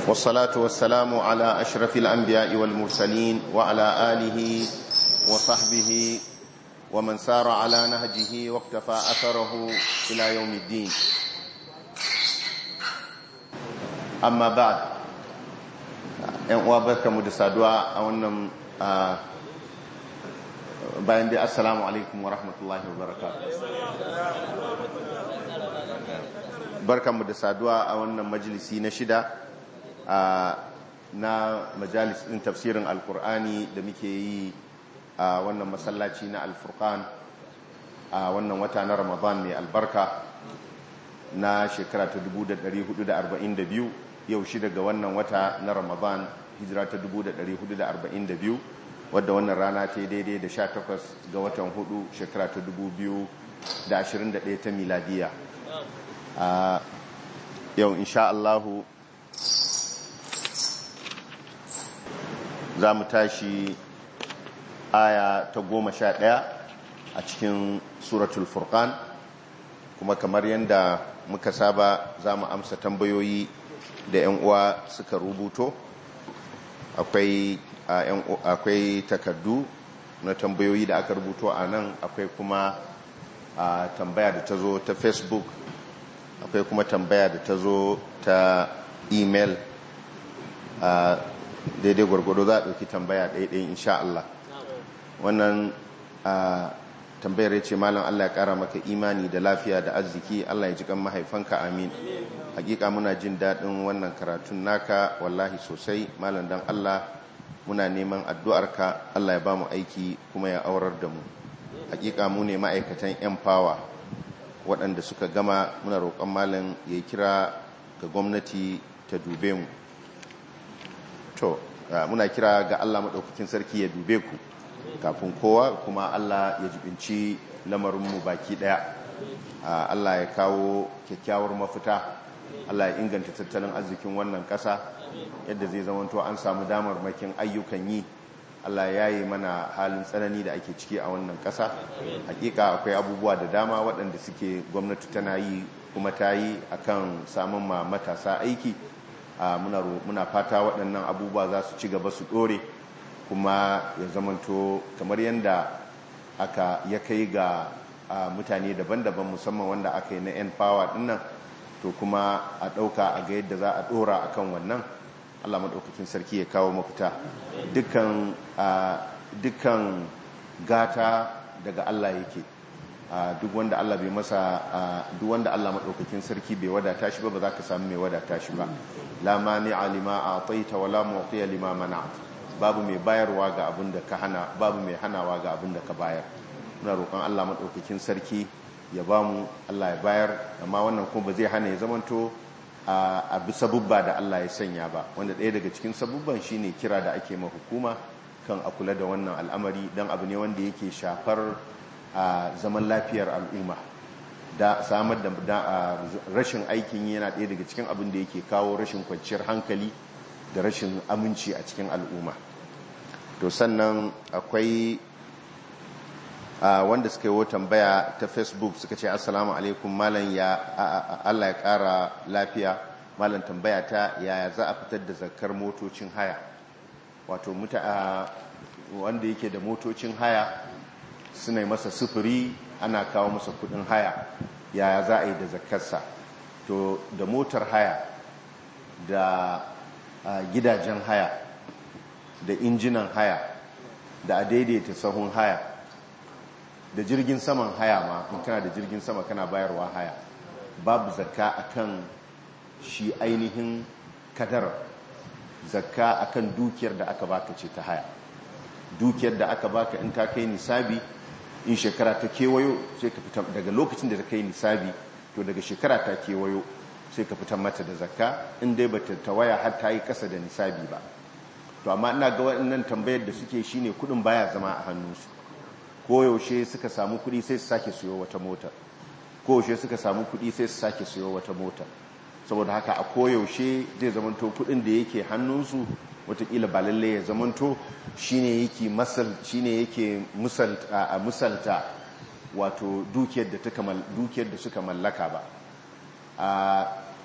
والصلاة والسلام على أشرف الأنبياء والمرسلين وعلى آله وصحبه ومن سار على نهجه واقتفى أثره إلى يوم الدين أما بعد ‘yan uwa barka mu da saduwa a wannan bayan dai assalamu alaikum wa rahmatullahi wa barakatuh barka mu da saduwa a wannan majalisi na shida na majalis ɗin tafsirin alkur'ani da muke yi a wannan masallaci na alfurkan a wannan wata na ramadan mai albarka na shekara ta 1442 yau shi daga wannan wata na ramadan hijira ta 1442 wadda wannan rana ta yi daidai da 18 ga watan hudu shekara ta 2021 ta miladiya a yau insha Allahu za mu tashi aya ta goma sha ɗaya a cikin suratul furqan kuma kamar yadda muka saba za mu amsa tambayoyi da 'yan uwa suka rubuto akwai akwai takardu na tambayoyi da aka rubuto a nan akwai kuma a tambaya da ta zo ta facebook akwai kuma tambaya da ta zo ta email a daidai gwargwado za a ɗauki tambaya ɗaiɗai insha Allah wannan tambayar ya ce malam Allah ya ƙara maka imani da lafiya da arziki Allah ya ji kan mahaifanka amin hakika muna jin daɗin wannan karatun naka wallahi sosai malam dan Allah muna neman addu'arka Allah ya ba mu aiki kuma ya aurar da mu hakika mu ne ma'aikatan yan fawa waɗanda suka gama muna roƙon malam ya kira ga gwamnati ta dube mu to muna kira ga Allah maɗaukakin sarki ya dube ku kafin kowa kuma Allah ya jibinci lamarinmu baki ɗaya Allah ya kawo kyakkyawar mafita Allah ya inganta tattalin arzikin wannan ƙasa yadda zai zamanto an samu damar makin ayyukan yi Allah ya yi mana halin tsanani da ake ciki a wannan ƙasa hakika akwai abubuwa da dama waɗanda suke gwamnati tana yi kuma ta yi akan samun ma matasa aiki muna fata waɗannan abubuwa za su ci gaba su ɗore kuma ya zamanto kamar yadda aka ya kai ga mutane daban-daban musamman wanda aka yi na 'yan power dinnan to kuma a ɗauka a ga yadda za a ɗora a kan wannan allah maɗaukakin sarki ya kawo mafita dukkan gata daga allah yake duk wanda allah bai masa duk wanda allah maɗaukakin sarki bai wadata shi ba ba za ka samu mai wadata shi ba la mani alima a taita wala mu'tiya lima mana'at babu mai bayarwa ga abin da ka hana babu mai hanawa ga abin da ka bayar muna roƙon Allah maɗaukakin sarki ya ba mu Allah ya bayar amma wannan kuma ba zai hana ya zamanto a bi sabubba da Allah ya sanya ba wanda ɗaya daga cikin sabubban shine kira da ake ma hukuma kan a kula da wannan al'amari don abu ne wanda yake shafar zaman lafiyar al'umma da samar da rashin aikin yana ɗaya daga cikin abin da yake kawo rashin kwanciyar hankali da rashin aminci a cikin al'umma to sannan akwai wanda suka yi tambaya ta facebook suka ce assalamu alaikum malam ya allah ya kara lafiya malam tambaya ta yaya za a fitar da zakar motocin haya wato wanda yake da motocin haya suna masa sufuri ana kawo masa kudin haya yaya za a yi da zakarsa to da motar haya da a gidajen haya da injinan haya da a daidaita sahun haya da jirgin saman haya ma in kana da jirgin sama kana bayarwa haya babu zakka akan shi ainihin kadar zakka akan dukiyar da aka baka ce ta haya dukiyar da aka baka in ta kai nisabi in shekara ta kewayo sai ka fita daga lokacin da ta kai nisabi to daga shekara ta kewayo sai ka fitar mata da zakka in dai bata tawaya har ta yi kasa da nisabi ba to amma ina ga waɗannan tambayar da suke shine kudin baya zama a hannunsu ko yaushe suka samu kudi sai su sake siyo wata mota ko yaushe suka samu kudi sai su sake siyo wata mota saboda haka a koyaushe zai zamanto kudin da yake hannunsu watakila ba lalle ya zamanto shine yake masal shine yake musalta a musalta wato dukiyar da suka mallaka ba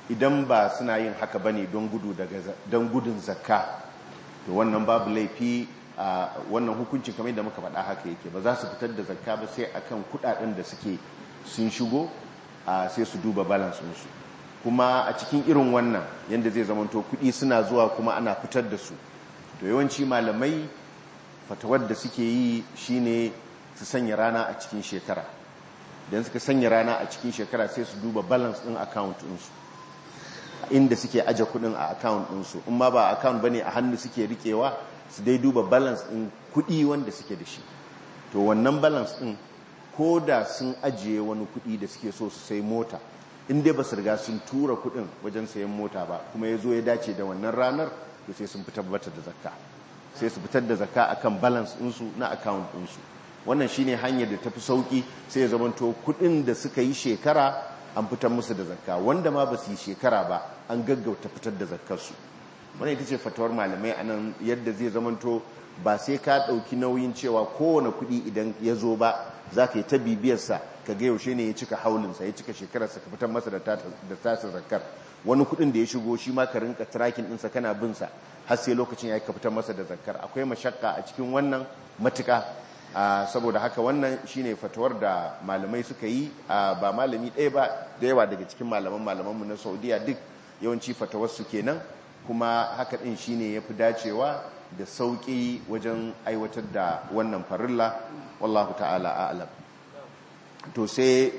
idan ba suna yin haka bane don gudu daga don gudun zakka to wannan babu laifi a wannan hukuncin kamar da muka faɗa haka yake ba za su fitar da zakka ba sai akan kudaden da suke sun shigo sai su duba balance su kuma a cikin irin wannan yadda zai zamanto kudi suna zuwa kuma ana fitar da su to yawanci malamai fatawar da suke yi shine su sanya rana a cikin shekara don suka sanya rana a cikin shekara sai su duba balance din account ɗinsu inda suke aje kudin a account ɗinsu in ma ba account bane a hannu suke rikewa su dai duba balance ɗin kudi wanda suke da shi to wannan balance ɗin ko da sun ajiye wani kudi da suke so su sai mota inda ba su riga sun tura kudin wajen sayan mota ba kuma ya zo ya dace da wannan ranar to sai sun fitar da zakka sai su fitar da zakka akan balance ɗinsu na account ɗinsu wannan shine hanyar da tafi sauki sai ya zamanto kudin da suka yi shekara an fitar musu da zakka wanda ma ba su yi shekara ba an gaggauta fitar da zakkarsu wannan ita ce fatawar malamai a nan yadda zai zamanto ba sai ka ɗauki nauyin cewa kowane kudi idan ya zo ba za ka yi ta bibiyarsa ka ga yaushe ne ya cika haulinsa ya cika shekararsa ka fitar masa da tasa zakar wani kudin da ya shigo shi ma ka rinka tracking ɗinsa kana binsa har sai lokacin ya ka fitar masa da zakar akwai mashakka a cikin wannan matuka saboda haka wannan shine fatawar da malamai suka yi ba malami ɗaya ba da yawa daga cikin malaman malamanmu na saudiya duk yawanci fatawar su kenan kuma haka ɗin shine ya fi dacewa da sauƙi wajen aiwatar da wannan farilla wallahu ta'ala a'lam to sai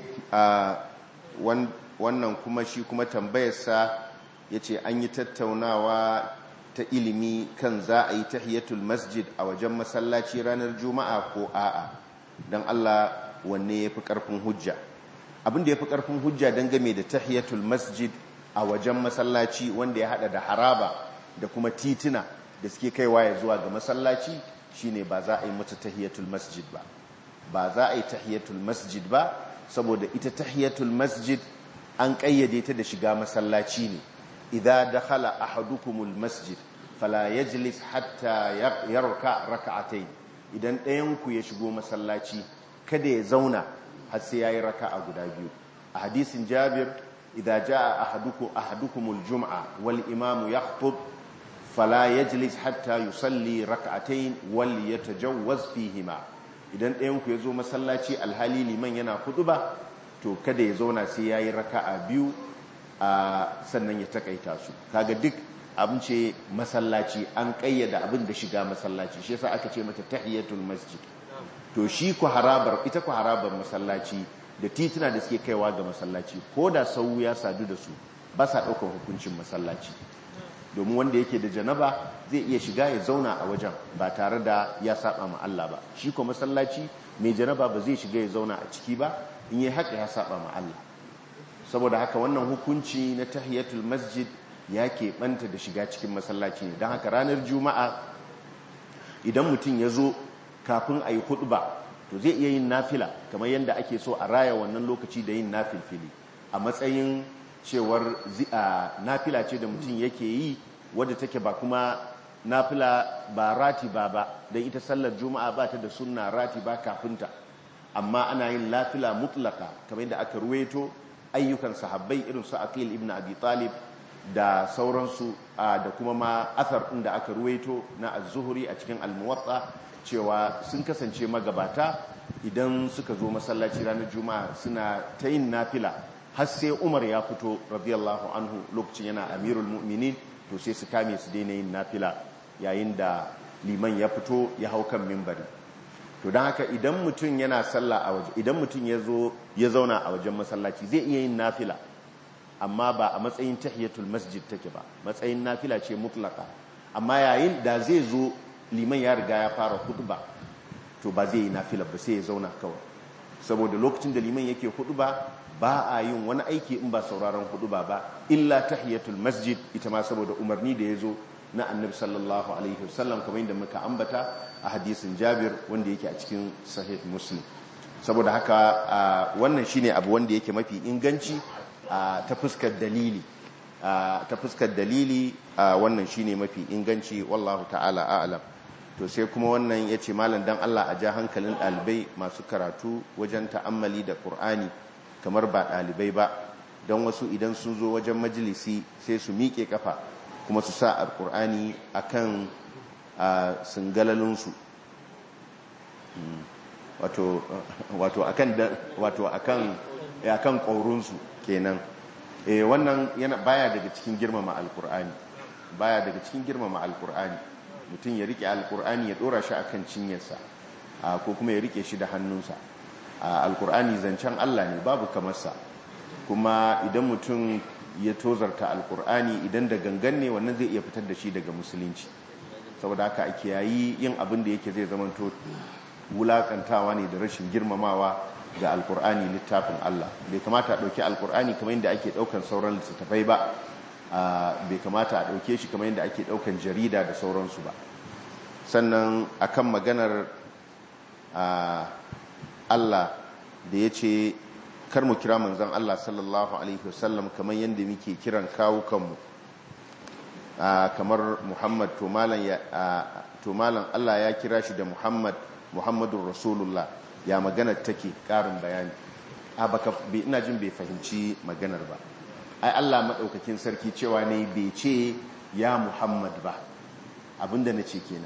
wannan kuma shi kuma tambayarsa ya ce an yi tattaunawa ta ilimi kan za a yi tahiyatul masjid a wajen masallaci ranar juma'a ko a'a don Allah wanne ya fi ƙarfin hujja abinda ya fi ƙarfin hujja don game da tahiyatul masjid a wajen masallaci wanda ya hada da haraba da kuma tituna da suke kaiwa ya zuwa ga masallaci shine ba za a yi mata tahiyatul masjid ba ba za a yi tahiyatul masjid ba saboda ita tahiyatul masjid an kayyade ta da shiga masallaci ne idza dakhala ahadukumul masjid fala yajlis hatta yarka rak'atayn idan ɗayan ku ya shigo masallaci kada ya zauna har sai yayi raka'a guda biyu a hadisin Jabir idza jaa ahadukum ahadukumul jum'a wal imamu yakhutub fala yajlis hatta yusalli rak'atayn wal yatajawwaz fihima idan ɗayan ku ya zo masallaci alhali liman yana ba to kada ya zauna sai yayi raka'a biyu a sannan ya takaita su kaga duk abin ce masallaci an kayyada abin da shiga masallaci shi yasa aka ce mata tahiyatul masjid to shi ku harabar ita ku harabar masallaci da tituna da suke kaiwa ga masallaci ko da sau ya sadu da su ba sa ɗaukar hukuncin masallaci domin wanda yake da janaba zai iya shiga ya zauna a wajen ba tare da ya saba ma Allah ba shi ko masallaci mai janaba ba zai shiga ya zauna a ciki ba in yi haka ya saba ma Allah saboda haka wannan hukunci na tahiyatul masjid ya keɓanta da shiga cikin masallaci ne don haka ranar juma'a idan mutum ya zo kafin a yi ba to zai iya yin nafila kamar yadda ake so a raya wannan lokaci da yin nafilfili a matsayin cewar nafila ce da mutum yake yi wadda take ba kuma nafila ba rati ba ba don ita sallar juma'a ba ta da sunna rati ba kafinta amma ana yin nafila mutlaka kamar yadda aka ruweto ayyukan sahabbai irin su aqil ibn abi talib da sauransu da kuma ma athar ɗin da aka ruweto na az-zuhri a cikin al-muwatta cewa sun kasance magabata idan suka zo masallaci ranar juma'a suna ta yin nafila har sai umar ya fito radiyallahu anhu lokacin yana amirul mu'minin to sai su kame su daina yin nafila yayin da liman ya fito ya hau kan mimbari to don haka idan mutum yana sallah a waje idan mutum ya zo ya zauna a wajen masallaci zai iya yin nafila amma ba a matsayin tahiyatul masjid take ba matsayin nafila ce mutlaka amma yayin da zai zo liman ya riga ya fara khutba to ba zai yi nafila ba sai ya zauna kawai saboda lokacin da liman yake khutba ba a yin wani aiki in ba sauraron khutba ba illa tahiyatul masjid ita ma saboda umarni da ya zo na annabi sallallahu alaihi wasallam kamar yadda muka ambata a hadisin Jabir wanda yake a cikin sahih Muslim saboda haka wannan shine abu wanda yake mafi inganci ta fuskar dalili ta fuskar dalili wannan shine mafi inganci wallahu ta'ala a'lam to sai kuma wannan yace malam dan Allah a ja hankalin dalibai masu karatu wajen ta'ammali da Qur'ani kamar ba dalibai ba don wasu idan sun zo wajen majalisi sai su miƙe kafa kuma su sa alkur'ani akan singalalinsu wato wato akan wato akan akan ƙaurinsu kenan eh wannan yana baya daga cikin girmama alkur'ani baya daga cikin girmama alkur'ani mutum ya rike alkur'ani ya dora shi akan cinyarsa ko kuma ya rike shi da hannunsa alkur'ani zancen Allah ne babu kamarsa kuma idan mutum ya tozarta alkur'ani idan da gangan ne wannan zai iya fitar da shi daga musulunci saboda haka ake yayi yin abin da yake zai zamanto wulakantawa ne da rashin girmamawa ga alkur'ani littafin Allah bai kamata a ɗauki alkur'ani kamar yadda ake ɗaukan sauran littattafai ba bai kamata a ɗauke shi kamar yadda ake ɗaukan jarida da sauransu ba sannan akan maganar Allah da ya ce kar mu kira manzan Allah sallallahu Alaihi wasallam kamar yadda muke kiran kawukanmu kamar Muhammad to malam Allah ya kira shi da Muhammad Muhammadun Rasulullah ya maganar take ƙarin bayani a baka ina jin bai fahimci maganar ba ai Allah maɗaukakin sarki cewa ne bai ce ya Muhammad ba abinda na ce kenan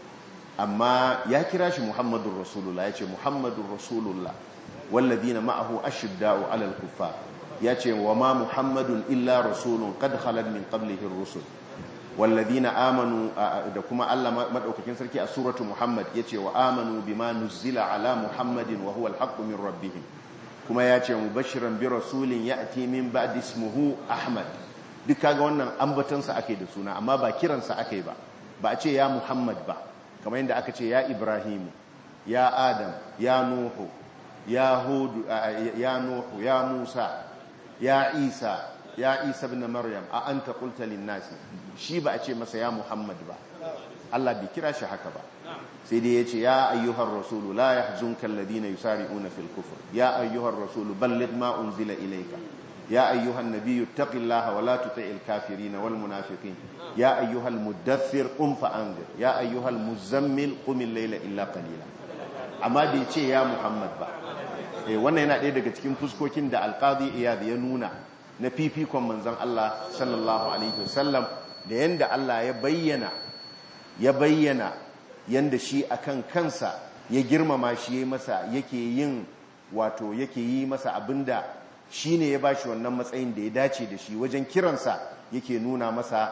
amma ya kira shi Muhammadun Rasulullah ya ce Muhammadun Rasulullah والذين معه أشداء على الكفار ياتي وما محمد إلا رسول قد خلت من قبله الرسل والذين آمنوا دكما الله مدعوكين سركي سورة محمد ياتي وآمنوا بما نزل على محمد وهو الحق من ربهم كما ياتي مبشرا برسول يأتي من بعد اسمه أحمد duk kaga wannan ambatansa ake da suna amma ba kiransa ake ba ba a ce ya Muhammad ba kamar yadda aka ce ya Ibrahim ya Adam ya Nuhu ya hudu ya nuhu ya musa ya isa ya isa ibn maryam a anta qulta lin nasi shi ba a ce masa ya muhammad ba Allah bai kira shi haka ba sai dai yace ya ayyuhar rasulu la yahzunka alladhina yusari'una fil kufr ya ayyuhar rasulu balligh ma unzila ilayka ya ayyuhan nabiyyu taqillaha wa la tuti'il kafirin wal munafiqin ya ayyuhal muddaththir qum fa anzir ya ayyuhal muzammil qum al-layla illa qalila amma bai ce ya muhammad ba wannan yana ɗaya daga cikin fuskokin da alƙadi iyad ya nuna na fifikon manzon Allah sallallahu alaihi wasallam da yanda Allah ya bayyana ya bayyana yanda shi akan kansa ya girmama shi ya masa yake yin wato yake yi masa abinda shine ya bashi wannan matsayin da ya dace da shi wajen kiransa yake nuna masa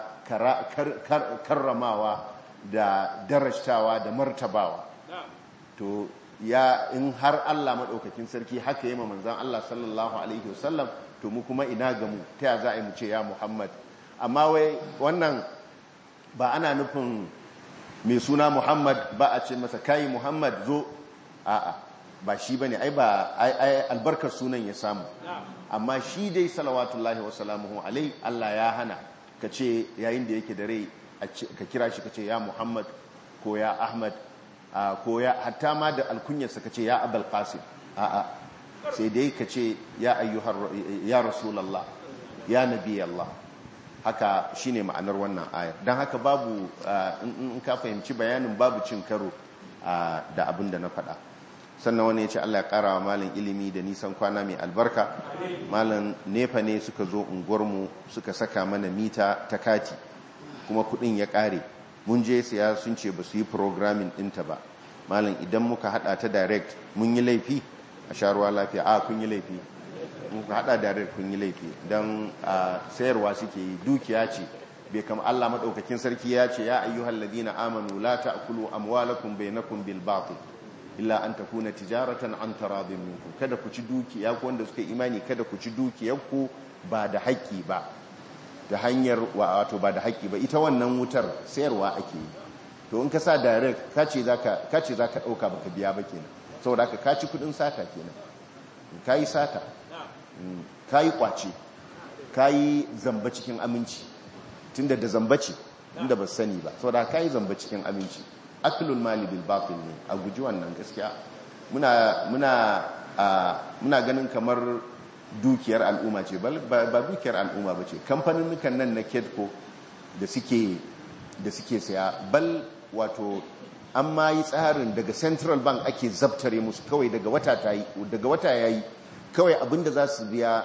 karramawa da darashtawa da martabawa to ya in har Allah maɗaukakin sarki haka yi ma manzan Allah sallallahu Alaihi wasallam to mu kuma ina ga mu ta za a yi mu ce ya Muhammad amma wai wannan ba ana nufin mai suna Muhammad ba a ce masa kayi Muhammad zo a'a ba shi ba ne ai ba ai albarkar sunan ya samu amma shi dai salawatullahi wasalamuhu alai Allah ya hana ka ce yayin da yake da rai ka kira shi ka ce ya Muhammad ko ya Ahmad ko ya hatta ma da alkunyarsa ka ce ya abal qasim a'a sai dai ka ce ya ayyuhar ya rasulullah ya nabi Allah haka shine ma'anar wannan ayar dan haka babu in ka fahimci bayanin babu cin karo da abin da na faɗa sannan wani ya ce Allah ya ƙara wa malin ilimi da nisan kwana mai albarka malin nefa ne suka zo unguwarmu suka saka mana mita ta kati kuma kudin ya ƙare mun je siya sun ce ba su yi programming ɗinta ba malam idan muka hada ta direct mun yi laifi a sharuwa lafiya a kun yi laifi muka hada direct kun yi laifi don sayarwa suke yi dukiya ce bai kama Allah maɗaukakin sarki ya ce ya ayyuhal ladina amanu la ta'kulu amwalakum bainakum bil batil illa an takuna tijaratan an taradin minkum kada ku ci dukiya ko wanda suka imani kada ku ci dukiyarku ba da haƙƙi ba da hanyar wato ba da haƙƙi ba ita wannan wutar sayarwa ake yi to in ka sa direct ka ce za ka ɗauka baka biya ba kenan saboda haka ka ci kudin sata kenan ka yi sata ka yi kwace ka yi zamba cikin aminci tunda da zamba ce inda ba sani ba saboda ka yi zamba cikin aminci aklul mali bil batil ne a guji wannan gaskiya muna muna muna ganin kamar dukiyar al'umma ce ba dukiyar al'umma ba ce kamfanin nan na kedco da suke da suke saya bal wato an ma yi tsarin daga central bank ake zabtare musu kawai daga wata ta yi daga wata ya yi kawai abinda za su biya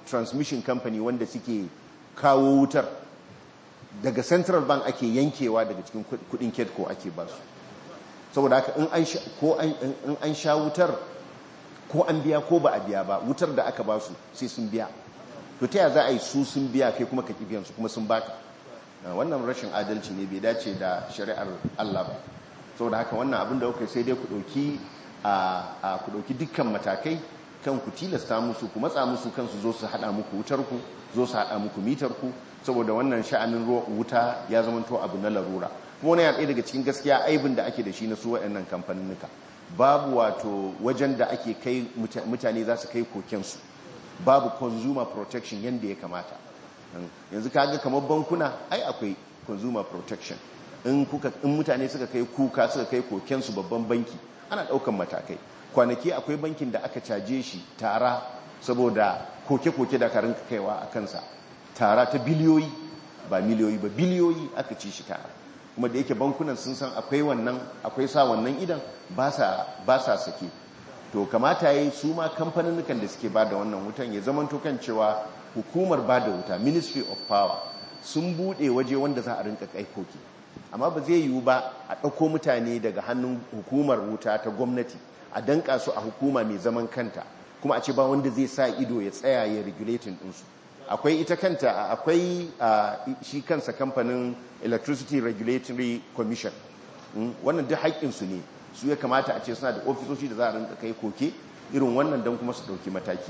transmission company wanda suke kawo wutar daga central bank ake yankewa daga cikin kudin ketco ake ba su saboda haka in an sha wutar ko an biya ko ba a biya ba wutar da aka ba su sai sun biya to ta za a yi su sun biya kai kuma ka su kuma sun baka wannan rashin adalci ne bai dace da shari'ar Allah ba saboda haka wannan abin da kuka sai dai ku dauki a ku dauki dukkan matakai kan ku tilasta musu ku matsa musu kansu zo su hada muku wutar ku zo su hada muku mitar ku saboda wannan sha'anin wuta ya zama to abu na larura kuma wani yana daga cikin gaskiya aibin da ake da shi na su waɗannan kamfaninnika babu wato wajen da ake kai mutane za su kai kokensu babu consumer protection yadda ya kamata yanzu kaga kamar bankuna ai akwai consumer protection in mutane suka kai kuka suka kai kokensu babban banki ana daukan matakai kwanaki akwai bankin da aka caje shi tara saboda koke-koke da karin kaiwa a kansa tara ta biliyoyi ba miliyoyi ba biliyoyi aka ci shi tara kuma da yake bankunan sun san akwai wannan akwai sa wannan idan ba sa sake to kamata yi su ma kamfanin da suke ba da wannan wutan ya zama kan cewa hukumar ba da wuta ministry of power sun bude waje wanda za a rinka kaikoki amma ba zai yiwu ba a ɗauko mutane daga hannun hukumar wuta ta gwamnati a danka su a hukuma mai zaman kanta kuma a ce ba wanda zai sa ido ya tsaya ya regulating ɗinsu akwai ita kanta akwai shi kansa kamfanin electricity regulatory commission wannan duk haƙƙinsu ne su ya kamata a ce suna da ofisoshi da za a rinka kai koke irin wannan don kuma su ɗauki mataki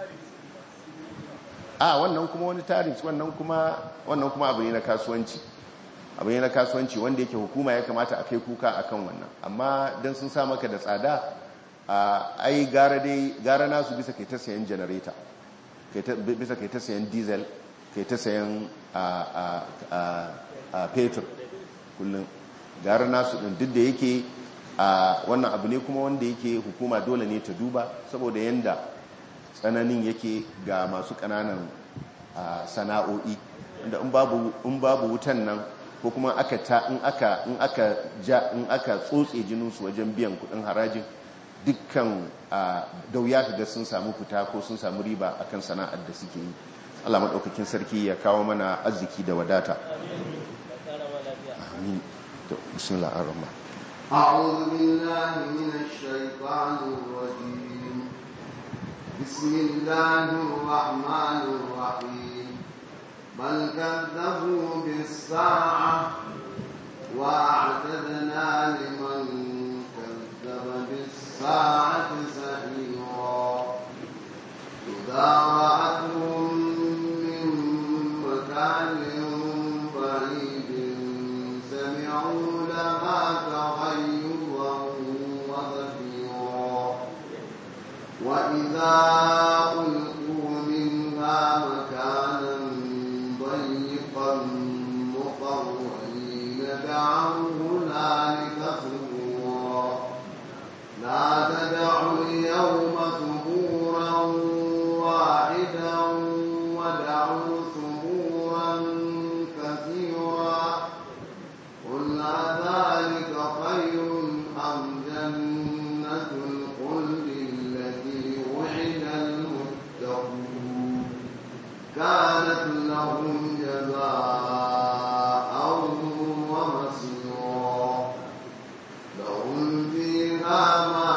a wannan kuma wani tarif wannan kuma wannan kuma abu ne na kasuwanci abu ne na kasuwanci wanda yake hukuma ya kamata a kai kuka akan wannan amma don sun sa maka da tsada ai gara dai gara nasu bisa kai ta sayan janareta bisa kai ta sayan diesel kai ta sayan fetur kullum gara nasu ɗin duk da yake wannan abu ne kuma wanda yake hukuma dole ne ta duba saboda yanda tsananin yake ga masu ƙananan sana'o'i inda in babu wutan nan ko kuma aka ta in aka in aka ja in aka tsotse jininsu wajen biyan kudin harajin dukkan da wuya ga sun samu fita ko sun samu riba akan sana'ar da suke yi Allah madaukakin sarki ya kawo mana arziki da wadata amin to bismillah ar-rahman أعوذ بالله من الشيطان الرجيم بسم الله الرحمن الرحيم بل كذبوا بالساعة وأعتدنا لمن كذب بالساعة سعيرا إذا رأتهم من مكان بعيد سمعوا لها تغيظا وزفيرا وإذا ألقوا منها مكانا ضيقا مقرنين دعوا هنالك ثبورا لا تدعوا اليوم ثبورا واحدا ودعوا ثبورا كثيرا قل ذلك خير أم جنة الخلد التي وعد المتقون كانت لهم جزاء ومصيرا لهم فيها ما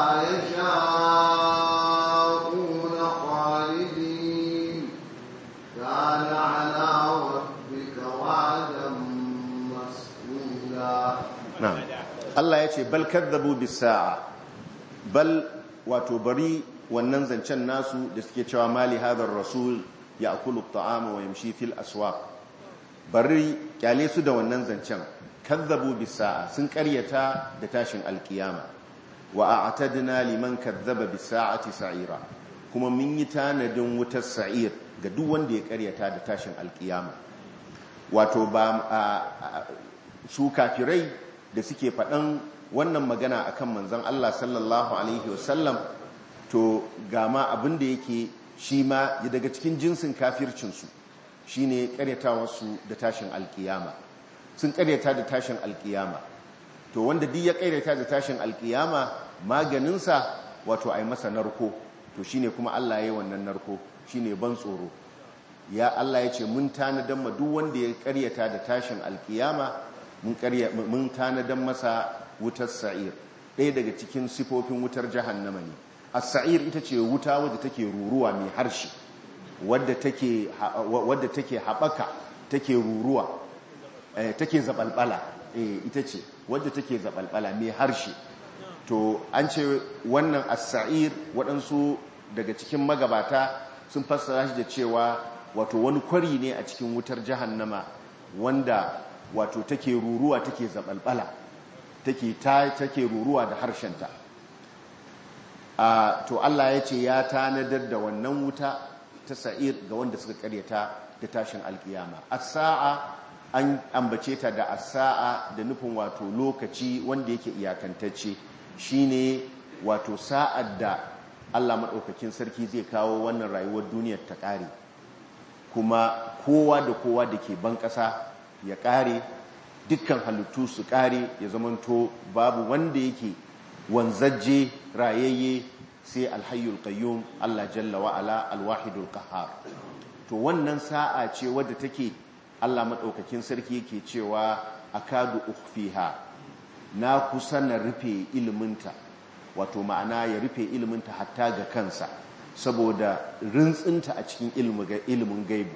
يشاءون خالدين كان على ربك وعدا مسئولا na'am Allah ya ce bal kadzabu bis sa'a bal wato bari wannan zancen nasu da suke cewa mali hadar rasul ya'kulu at-ta'ama wa yamshi fil aswaq bari kyale su da wannan zancen kadzabu bis sa'a sun karyata da tashin alkiyama wa a'tadna liman kadzaba bis sa'ati sa'ira kuma mun yi tanadin wutar sa'ir ga duk wanda ya karyata da tashin alkiyama wato ba su kafirai da suke faɗan wannan magana akan manzon Allah sallallahu alaihi wasallam to gama abin da yake shi ma daga cikin jinsin kafircinsu shi ne ƙaryatawarsu da tashin alkiyama sun ƙaryata da tashin alkiyama to wanda duk ya ƙaryata da tashin alkiyama maganinsa wato a yi masa narko to shi ne kuma Allah ya yi wannan narko shine ban tsoro ya Allah ya ce mun tanadan ma duk wanda ya karyata da tashin alkiyama mun karya mun tanadan masa wutar sa'ir ɗaya daga cikin sifofin wutar jahannama ne as-sa'ir ita ce wuta wadda take ruruwa mai harshe wadda take wadda take habaka take ruruwa take zabalbala ita ce wadda take zabalbala mai harshe to an ce wannan as-sa'ir waɗansu daga cikin magabata sun fassara shi da cewa wato wani kwari ne a cikin wutar jahannama wanda wato take ruruwa take zabalbala take ta take ruruwa da harshenta a to Allah ya ce ya tanadar da wannan wuta ta sa'ir ga wanda suka karyata da tashin alkiyama as-sa'a an ambace ta da as-sa'a da nufin wato lokaci wanda yake iyakantacce shine wato sa'ad da Allah maɗaukakin sarki zai kawo wannan rayuwar duniyar ta ƙare kuma kowa da kowa da ke ban ƙasa ya ƙare dukkan halittu su ƙare ya zamanto babu wanda yake wanzajje rayayye sai alhayyul qayyum Allah jalla wa'ala alwahidul qahhar to wannan sa'a ce wadda take Allah maɗaukakin sarki yake cewa akadu ukhfiha na kusa na rufe iliminta wato ma'ana ya rufe iliminta hatta ga kansa saboda rintsinta a cikin ilimin gaibu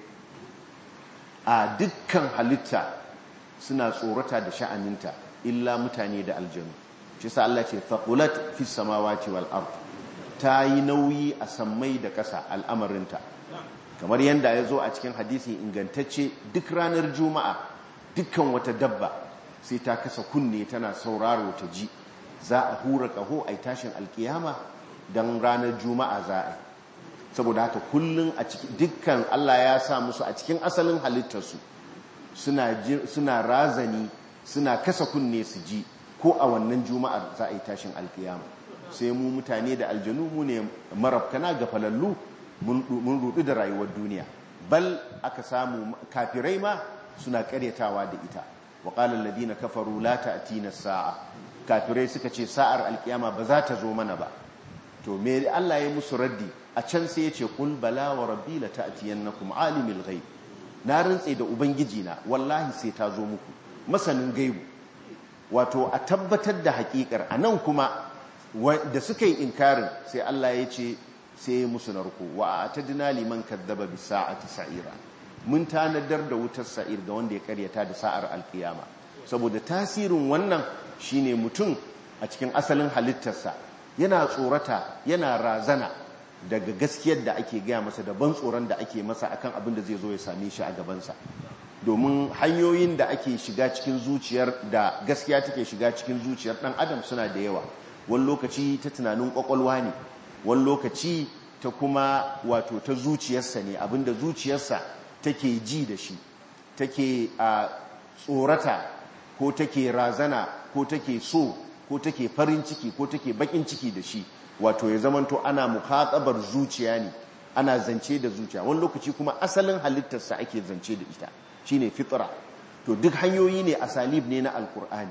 a dukkan halitta suna tsorata da sha'aninta illa mutane da aljanu shi sa Allah ce faqulat fis samawati wal ard ta yi nauyi a sammai da ƙasa al'amarinta kamar yadda ya zo a cikin hadisi ingantacce duk ranar juma'a dukkan wata dabba sai ta kasa kunne tana sauraro ta ji za a hura ƙaho a tashin alkiyama don ranar juma'a za a yi saboda haka kullum a cikin dukkan Allah ya sa musu a cikin asalin halittarsu suna razani suna kasa kunne su ji ko a wannan juma'ar za a yi tashin alkiyama sai mu mutane da aljanu mu ne marafkana ga falallu mun rudu da rayuwar duniya bal aka samu kafirai ma suna karyatawa da ita wa qala alladhina kafaru la ta'tina saa kafirai suka ce sa'ar alkiyama ba za ta zo mana ba to me Allah ya musu raddi a can sai ya ce qul bala wa rabbi la ta'tiyannakum alimul ghaib na rantse da ubangiji na wallahi sai ta zo muku masanin gaibu wato a tabbatar da hakikar anan kuma da suka yi inkarin sai Allah ya ce sai musu narko wa atadna liman kadzaba bis sa'ati sa'ira mun tanadar da wutar sa'ir ga wanda ya karyata da sa'ar alkiyama saboda tasirin wannan shine mutum a cikin asalin halittarsa yana tsorata yana razana daga gaskiyar da ake gaya masa da ban tsoron da ake masa akan abin da zai zo ya same shi a gabansa domin hanyoyin da ake shiga cikin zuciyar da gaskiya take shiga cikin zuciyar dan adam suna da yawa wani lokaci ta tunanin kwakwalwa ne wani lokaci ta kuma wato ta zuciyarsa ne abinda zuciyarsa take ji da shi take a tsorata ko take razana ko take so ko take farin ciki ko take bakin ciki da shi wato ya zamanto ana muhatabar zuciya ne ana zance da zuciya wani lokaci kuma asalin halittarsa ake zance da ita shine fitra to duk hanyoyi ne asalib ne na alkur'ani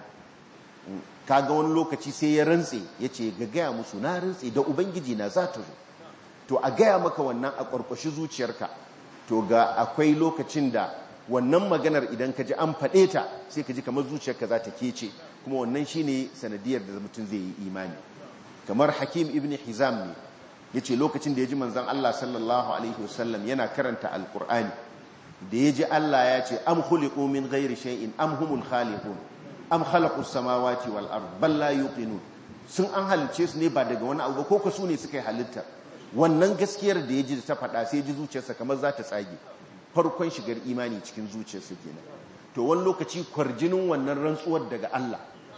kaga wani lokaci sai ya rantse ya ce ga gaya musu na rantse da ubangiji na za ta zo to a gaya maka wannan a ƙwarƙwashi zuciyarka to ga akwai lokacin da wannan maganar idan ka ji an faɗe ta sai ka ji kamar zuciyarka za ta kece kuma wannan shi ne sanadiyar da mutum zai yi imani kamar hakim ibn hizam ne ya ce lokacin da ya ji manzan Allah sallallahu alaihi wasallam yana karanta alkur'ani da ya ji Allah ya ce am khuliqu min ghairi shay'in am humul khaliqun am khalaqus samawati wal ard bal la yuqinun sun an halice su ne ba daga wani abu ba ko ka su ne suka yi halitta wannan gaskiyar da ya ji ta faɗa sai ji zuciyarsa kamar za ta tsage farkon shigar imani cikin zuciyarsa kenan to wani lokaci kwarjinin wannan rantsuwar daga Allah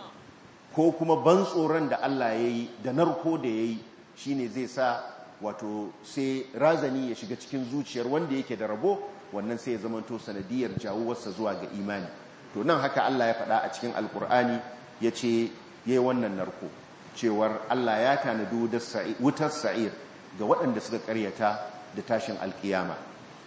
ko kuma ban tsoron da Allah ya yi da narko da ya yi shi ne zai sa wato sai razani ya shiga cikin zuciyar wanda yake da rabo wannan sai ya zamanto sanadiyar jawuwarsa zuwa ga imani to nan haka Allah ya faɗa a cikin alkur'ani ya ce ya yi wannan narko cewar Allah ya tanadi wutar sa'ir ga waɗanda suka karyata da tashin alkiyama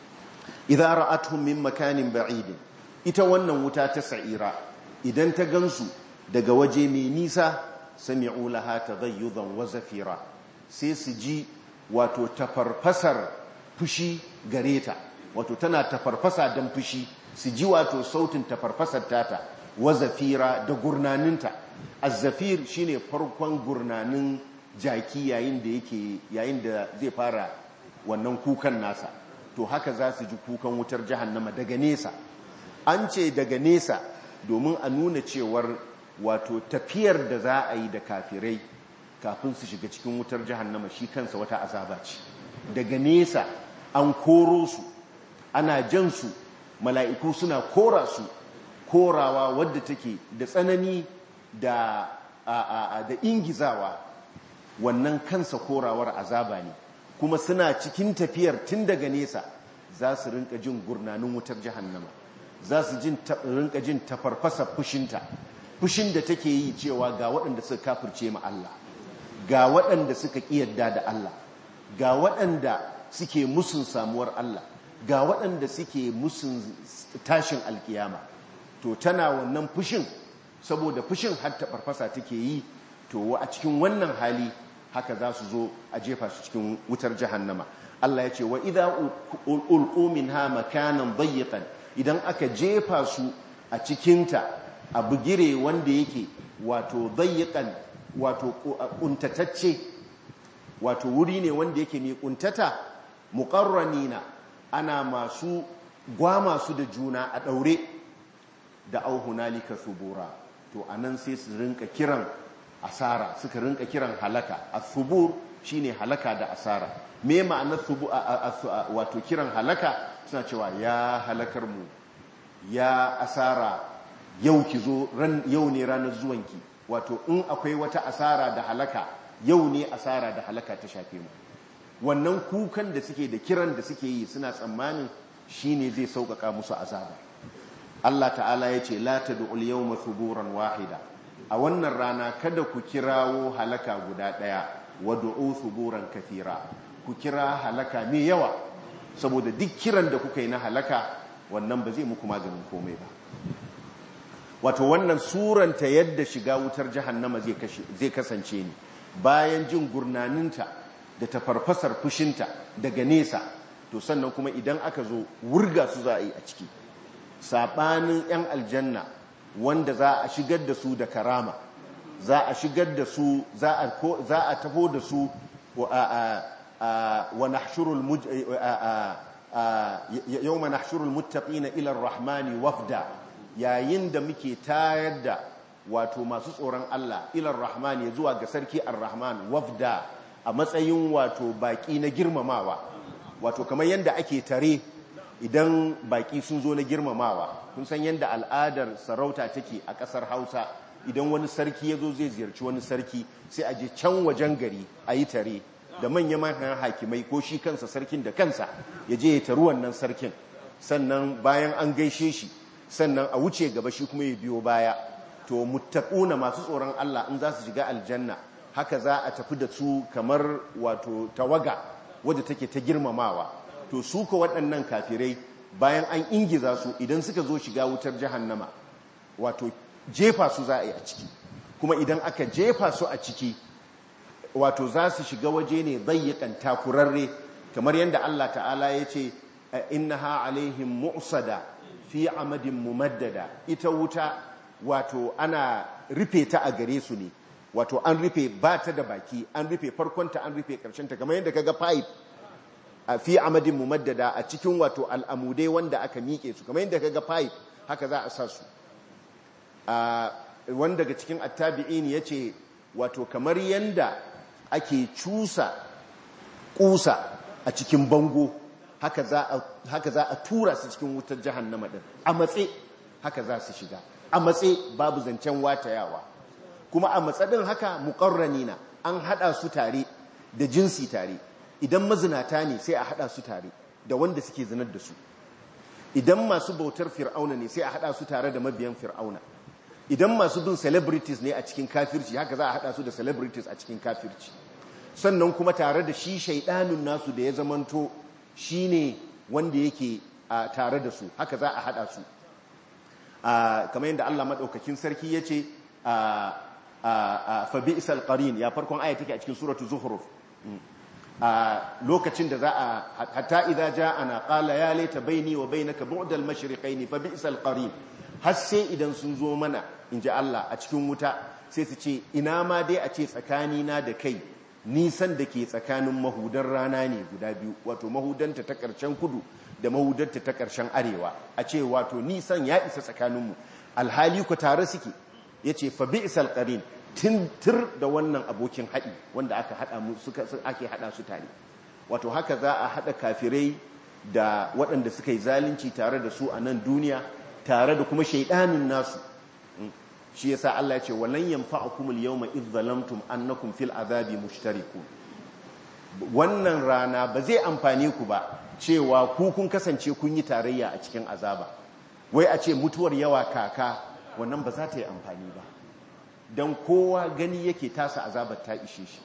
idza ra'atuhum min makanin ba'idin ita wannan wuta ta sa'ira idan ta gansu daga waje mai nisa sami'u laha taghayyudan wa zafira sai su ji wato tafarfasar fushi gare ta wato tana tafarfasa don fushi su ji wato sautin tafarfasar tata wa zafira da gurnaninta azzafir shine farkon gurnanin jaki yayin da yake yayin da zai fara wannan kukan nasa to haka za su ji kukan wutar jahannama daga nesa an ce daga nesa domin a nuna cewar wato tafiyar da za a yi da kafirai kafin su shiga cikin wutar jahannama shi kansa wata azaba ce daga nesa an koro su ana jan su mala'iku suna kora su korawa wadda take da tsanani da da ingizawa wannan kansa korawar azaba ne kuma suna cikin tafiyar tun daga nesa za su rinka jin gurnanin wutar jahannama za su rinka jin tafarfasa fushinta fushin da take yi cewa ga waɗanda suka kafirce ma Allah ga waɗanda suka ƙiyarda da Allah ga waɗanda suke musun samuwar Allah ga waɗanda suke musun tashin alkiyama to tana wannan fushin saboda fushin har tafarfasa take yi to a cikin wannan hali haka za su zo a jefa su cikin wutar jahannama Allah ya ce wa idza ulqu minha makanan dayyiqan idan aka jefa su a cikinta a bugire wanda yake wato dayyiqan wato kuntatacce wato wuri ne wanda yake mai kuntata muqarranina ana masu gwama su da juna a daure da auhunalika subura to anan sai su rinka kiran asara suka rinka kiran halaka as-subur shine halaka da asara me ma'anar subu wato kiran halaka suna cewa ya halakar mu ya asara yau ki zo ran yau ne ranar zuwanki wato in akwai wata asara da halaka yau ne asara da halaka ta shafe mu wannan kukan da suke da kiran da suke yi suna tsammanin shine zai sauƙaƙa musu azaba Allah ta'ala ya ce la tad'ul yawma thuburan wahida a wannan rana kada ku kirawo halaka guda ɗaya wad'u thuburan kathira ku kira halaka mai yawa saboda duk kiran da kuka yi na halaka wannan ba zai muku maganin komai ba wato wannan suranta yadda shiga wutar jahannama zai kasance ne bayan jin gurnaninta da tafarfasar fushinta daga nesa to sannan kuma idan aka zo wurga su za a yi a ciki saɓanin 'yan aljanna wanda za a shigar da su da karama za a shigar da su za a taho da su wa nahshurul yawma nahshurul muttaqina ila ar-rahmani wafda yayin da muke tayar da wato masu tsoron Allah ila ar-rahmani zuwa ga sarki ar-rahman wafda a matsayin wato baki na girmamawa wato kamar yanda ake tare idan baki sun zo na girmamawa kun san yadda al'adar sarauta take a ƙasar hausa idan wani sarki ya zo zai ziyarci wani sarki sai a je can wajen gari a yi tare da manya-manyan hakimai ko shi kansa sarkin da kansa ya je ya taru wannan sarkin sannan bayan an gaishe shi sannan a wuce gaba shi kuma ya biyo baya to muttaquna masu tsoron Allah in za su shiga aljanna haka za a tafi da su kamar wato tawaga wadda take ta girmamawa to su ka waɗannan kafirai bayan an ingiza su idan suka zo shiga wutar jahannama wato jefa su za a yi a ciki kuma idan aka jefa su a ciki wato za su shiga waje ne zayyakan takurarre kamar yadda Allah ta'ala ya ce innaha alaihim mu'sada fi amadin mumaddada ita wuta wato ana rufe ta a gare su ne wato an rufe ba ta da baki an rufe farkonta an rufe ta kamar yadda kaga pipe a fi amadin mumaddada a cikin wato al'amudai wanda aka miƙe su kamar yadda kaga pipe haka za a sa su wanda daga cikin attabi'in ya ce wato kamar yadda ake cusa kusa a cikin bango haka za a tura su cikin wutar jahannama din a matse haka za su shiga a matse babu zancen watayawa kuma a matsadin haka muƙarranina an haɗa su tare da jinsi tare idan mazinata ne sai a hada su tare da wanda suke zinar da su idan masu bautar fir'auna ne sai a hada su tare da mabiyan fir'auna idan masu bin celebrities ne a cikin kafirci haka za a hada su da celebrities a cikin kafirci sannan kuma tare da shi shaidanun nasu da ya zamanto shine wanda yake tare da su haka za a hada su kamar yadda Allah madaukakin sarki yace fa bi'sal qarin ya farkon aya take a cikin suratul zuhruf a lokacin da za a hatta idza ja'ana qala ya laita baini wa bainaka bu'dal mashriqaini fa bi'sal qarin har sai idan sun zo mana inji Allah a cikin wuta sai su ce ina ma dai a ce tsakani na da kai nisan da ke tsakanin mahudan rana ne guda biyu wato mahudanta ta karshen kudu da mahudanta ta karshen arewa a ce wato nisan ya isa tsakaninmu alhali ku tare suke yace fa bi'sal qarin tintir da wannan abokin haɗi wanda aka haɗa mu suka ake haɗa su tare wato haka za a haɗa kafirai da waɗanda suka yi zalunci tare da su a nan duniya tare da kuma shaidanin nasu shi yasa Allah ya ce walan yanfa'ukum al-yawma idh zalamtum annakum fil azabi mushtarikun wannan rana ba zai amfane ku ba cewa ku kun kasance kun yi tarayya a cikin azaba wai a ce mutuwar yawa kaka wannan ba za ta yi amfani ba don kowa gani yake tasa azabar ta ishe shi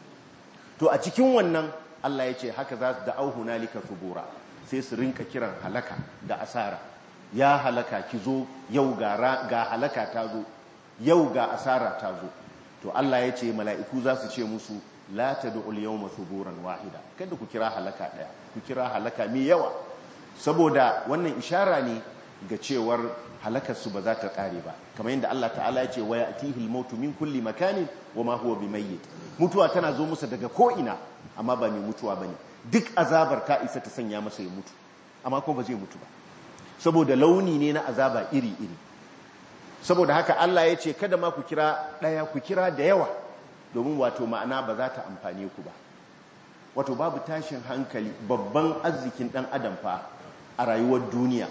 to a cikin wannan Allah ya ce haka za su da auhu nalika subura sai su rinka kiran halaka da asara ya halaka ki zo yau ga halaka ta zo yau ga asara ta zo to Allah ya ce mala'iku za su ce musu la tad'ul yawma suburan wahida kada ku kira halaka daya ku kira halaka mai yawa saboda wannan ishara ne ga cewar halakarsu ba za ta kare ba kamar yadda Allah ta'ala ya ce wa ya'tihi al-mautu min kulli makanin wa ma huwa bimayyit mutuwa tana zo musu daga ko ina amma ba mai mutuwa bane duk azabar ta isa ta sanya masa ya mutu amma ko ba zai mutu ba saboda launi ne na azaba iri iri saboda haka Allah ya ce kada ma ku kira daya ku kira da yawa domin wato ma'ana ba za ta amfane ku ba wato babu tashin hankali babban arzikin dan adam fa a rayuwar duniya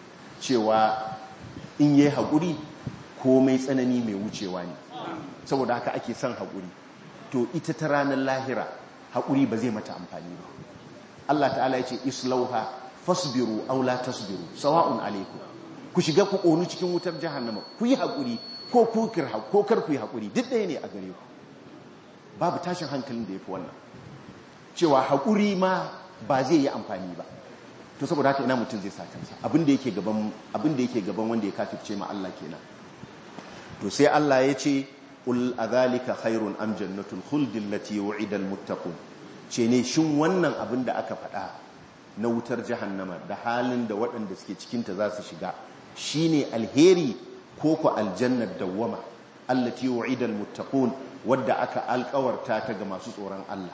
cewa in yi haƙuri komai tsanani mai wucewa ne saboda haka ake son haƙuri to ita ta ranar lahira haƙuri ba zai mata amfani ba Allah ta'ala ya ce islauha fasbiru aw la tasbiru sawa'un alaikum ku shiga ku ƙonu cikin wutar jahannama ku yi haƙuri ko ku ko kar ku yi haƙuri duk ɗaya ne a gare ku babu tashin hankalin da ya fi wannan cewa haƙuri ma ba zai yi amfani ba to saboda haka ina mutum zai sa kansa abin da yake gaban abin da yake gaban wanda ya kafirce ma Allah kenan to sai Allah ya ce ul adhalika khairun am jannatul khuld allati wu'ida al muttaqun ce ne shin wannan abin da aka faɗa na wutar jahannama da halin da waɗanda suke cikin ta za su shiga shine alheri ko ko aljannar dawwama allati wu'ida al muttaqun wadda aka alƙawarta ta ga masu tsoron Allah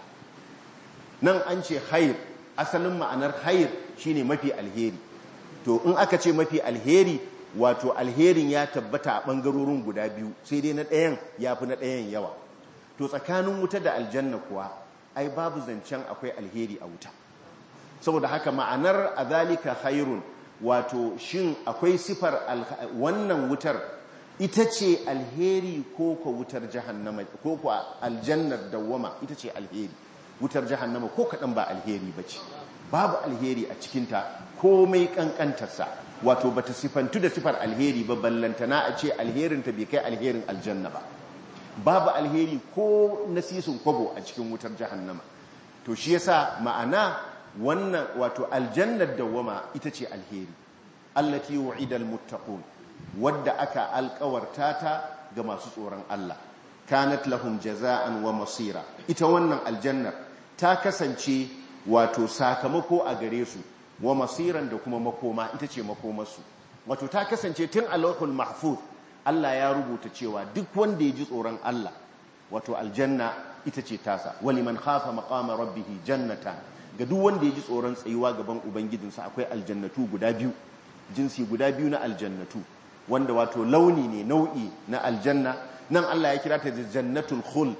nan an ce khair asalin ma'anar khair shine mafi alheri to in aka ce mafi alheri wato alherin ya tabbata a ɓangarorin guda biyu sai dai na ɗayan ya fi na ɗayan yawa to tsakanin wuta da aljanna kuwa ai babu zancen akwai alheri a wuta saboda haka ma'anar azalika khairun wato shin akwai sifar wannan wutar ita ce alheri ko ko wutar jahannama ko ko aljannar dawwama ita ce alheri wutar jahannama ko kaɗan ba alheri ba ce babu alheri a cikinta komai ƙanƙantarsa wato bata sifantu da sifar alheri ba ballantana a ce alherinta bai kai alherin aljanna ba babu alheri ko nasisun kwabo a cikin wutar jahannama to shi yasa ma'ana wannan wato aljannar dawwama ita ce alheri allati wu'idal muttaqun wadda aka alkawarta ta ga masu tsoron Allah kanat lahum jaza'an wa masira ita wannan aljannar ta kasance wato sakamako a gare su wa masiran da kuma makoma ita ce makomarsu wato ta kasance tun alawhul mahfuz Allah ya rubuta cewa duk wanda ya ji tsoron Allah wato aljanna ita ce tasa wani man khafa maqama rabbih jannatan ga duk wanda ya ji tsoron tsayuwa gaban ubangijinsa akwai aljannatu guda biyu jinsi guda biyu na aljannatu wanda wato launi ne nau'i na aljanna nan Allah ya kira ta da jannatul khuld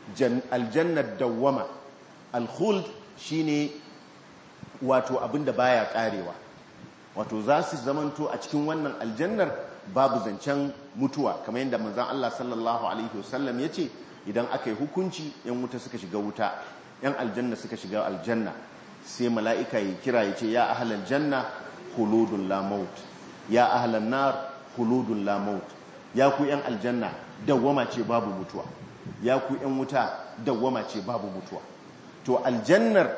aljannat dawwama al-khuld shine wato abinda baya karewa wato za su zamanto a cikin wannan aljannar babu zancen mutuwa kamar yadda manzon Allah sallallahu alaihi wasallam yace idan aka yi hukunci yan wuta suka shiga wuta yan aljanna suka shiga aljanna sai mala'ika ya kira ya ce ya ahlal janna khuludun la maut ya ahlan nar khuludun la maut ya ku yan aljanna dawwama ce babu mutuwa ya ku yan wuta dawwama ce babu mutuwa to aljannar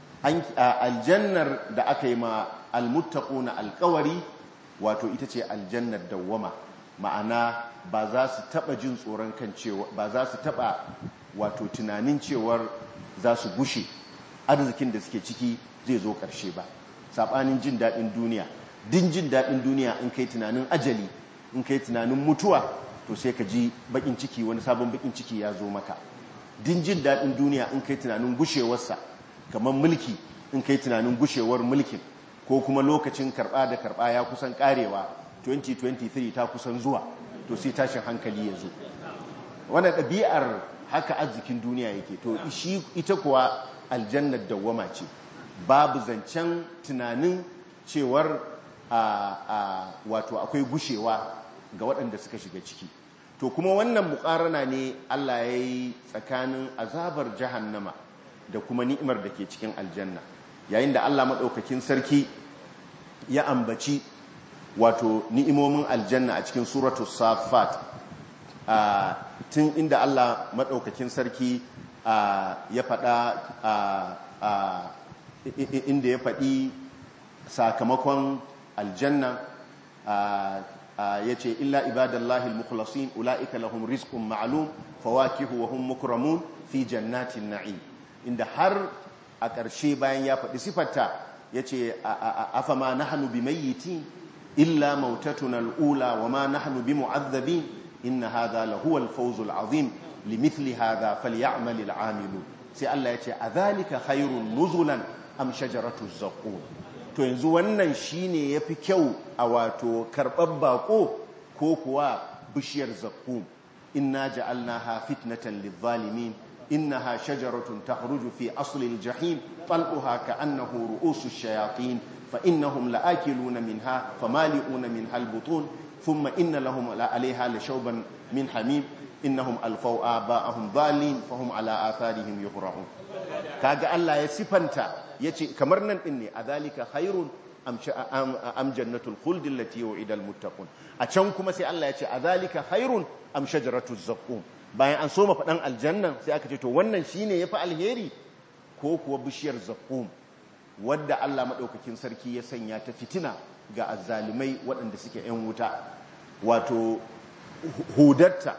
aljannar da aka yi ma almuttaquna alqawari wato ita ce aljannar dawwama ma'ana ba za su taba jin tsoron kan cewa ba za su taba wato tunanin cewar za su gushe arzikin da suke ciki zai zo ƙarshe ba saɓanin jin daɗin duniya din jin daɗin duniya in kai tunanin ajali in kai tunanin mutuwa to sai ka ji bakin ciki wani sabon bakin ciki ya zo maka din jin daɗin duniya in kai tunanin gushewarsa kamar mulki in kai tunanin gushewar mulkin ko kuma lokacin karɓa da karɓa ya kusan ƙarewa 2023 ta kusan zuwa to sai tashin hankali ya zo wannan ɗabi'ar haka arzikin duniya yake to shi ita kuwa aljannar dawwama ce babu zancen tunanin cewar a wato akwai gushewa ga waɗanda suka shiga ciki to kuma wannan muƙarana ne Allah ya yi tsakanin azabar jahannama da kuma ni'imar da ke cikin aljanna yayin da Allah maɗaukakin sarki ya ambaci wato ni'imomin aljanna a cikin suratu safat tun inda Allah maɗaukakin sarki ya faɗa inda ya faɗi sakamakon aljanna ya ce illa ibadallahi al-mukhlasin ula'ika lahum rizqun ma'lum fawakihu wa hum mukramun fi jannatin na'im inda har a ƙarshe bayan ya faɗi sifarta ya ce afama nahnu bimayyitin illa mautatuna al-ula wa ma nahnu bimu'adhabin inna hadha lahuwa al-fawz al-azim limithli hadha falya'mal al-'amilun sai Allah ya ce adhalika khairun nuzulan am shajaratu zaqqum to yanzu wannan shine yafi kyau a wato karɓar bako ko kuwa bishiyar zaqqum inna ja'alnaha fitnatan lidh-dhalimin innaha shajaratun takhruju fi asli al-jahim tal'uha ka'annahu ru'usu ash-shayatin fa innahum la'akiluna minha famali'una minha al-butun thumma inna lahum 'alayha lashawban min hamim innahum alfaw aba'ahum dhalin fahum ala atharihim yuhra'un kaga Allah ya sifanta yace kamar nan din ne adhalika khairun am jannatul khuld allati yu'ida almuttaqun a can kuma sai Allah yace adhalika khairun am shajaratuz zaqqum bayan an soma fadan aljanna sai aka ce to wannan shine yafi alheri ko kuwa bishiyar zaqqum wadda Allah madaukakin sarki ya sanya ta fitina ga azzalimai waɗanda suke yan wuta wato hudarta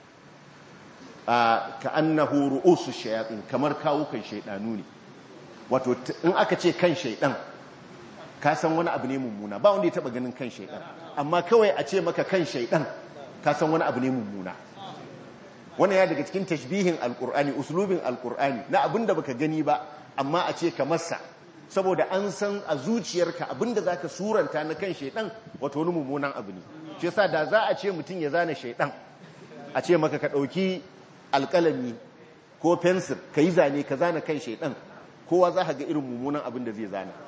ka annahu ru'usu shayatin kamar kawukan shaidanu ne wato in aka ce kan shaidan ka san wani abu ne mummuna ba wanda ya taba ganin kan shaidan amma kawai a ce maka kan shaidan ka san wani abu ne mummuna wannan ya daga cikin tashbihin alkur'ani uslubin alkur'ani na abinda baka gani ba amma a ce ka masa saboda an san a zuciyarka abinda zaka suranta na kan shaidan wato wani mummunan abu ne shi yasa da za a ce mutum ya zana shaidan a ce maka ka dauki alkalami ko fensir ka yi zane ka zana kan shaidan kowa za ka ga irin mummunan abin da zai zana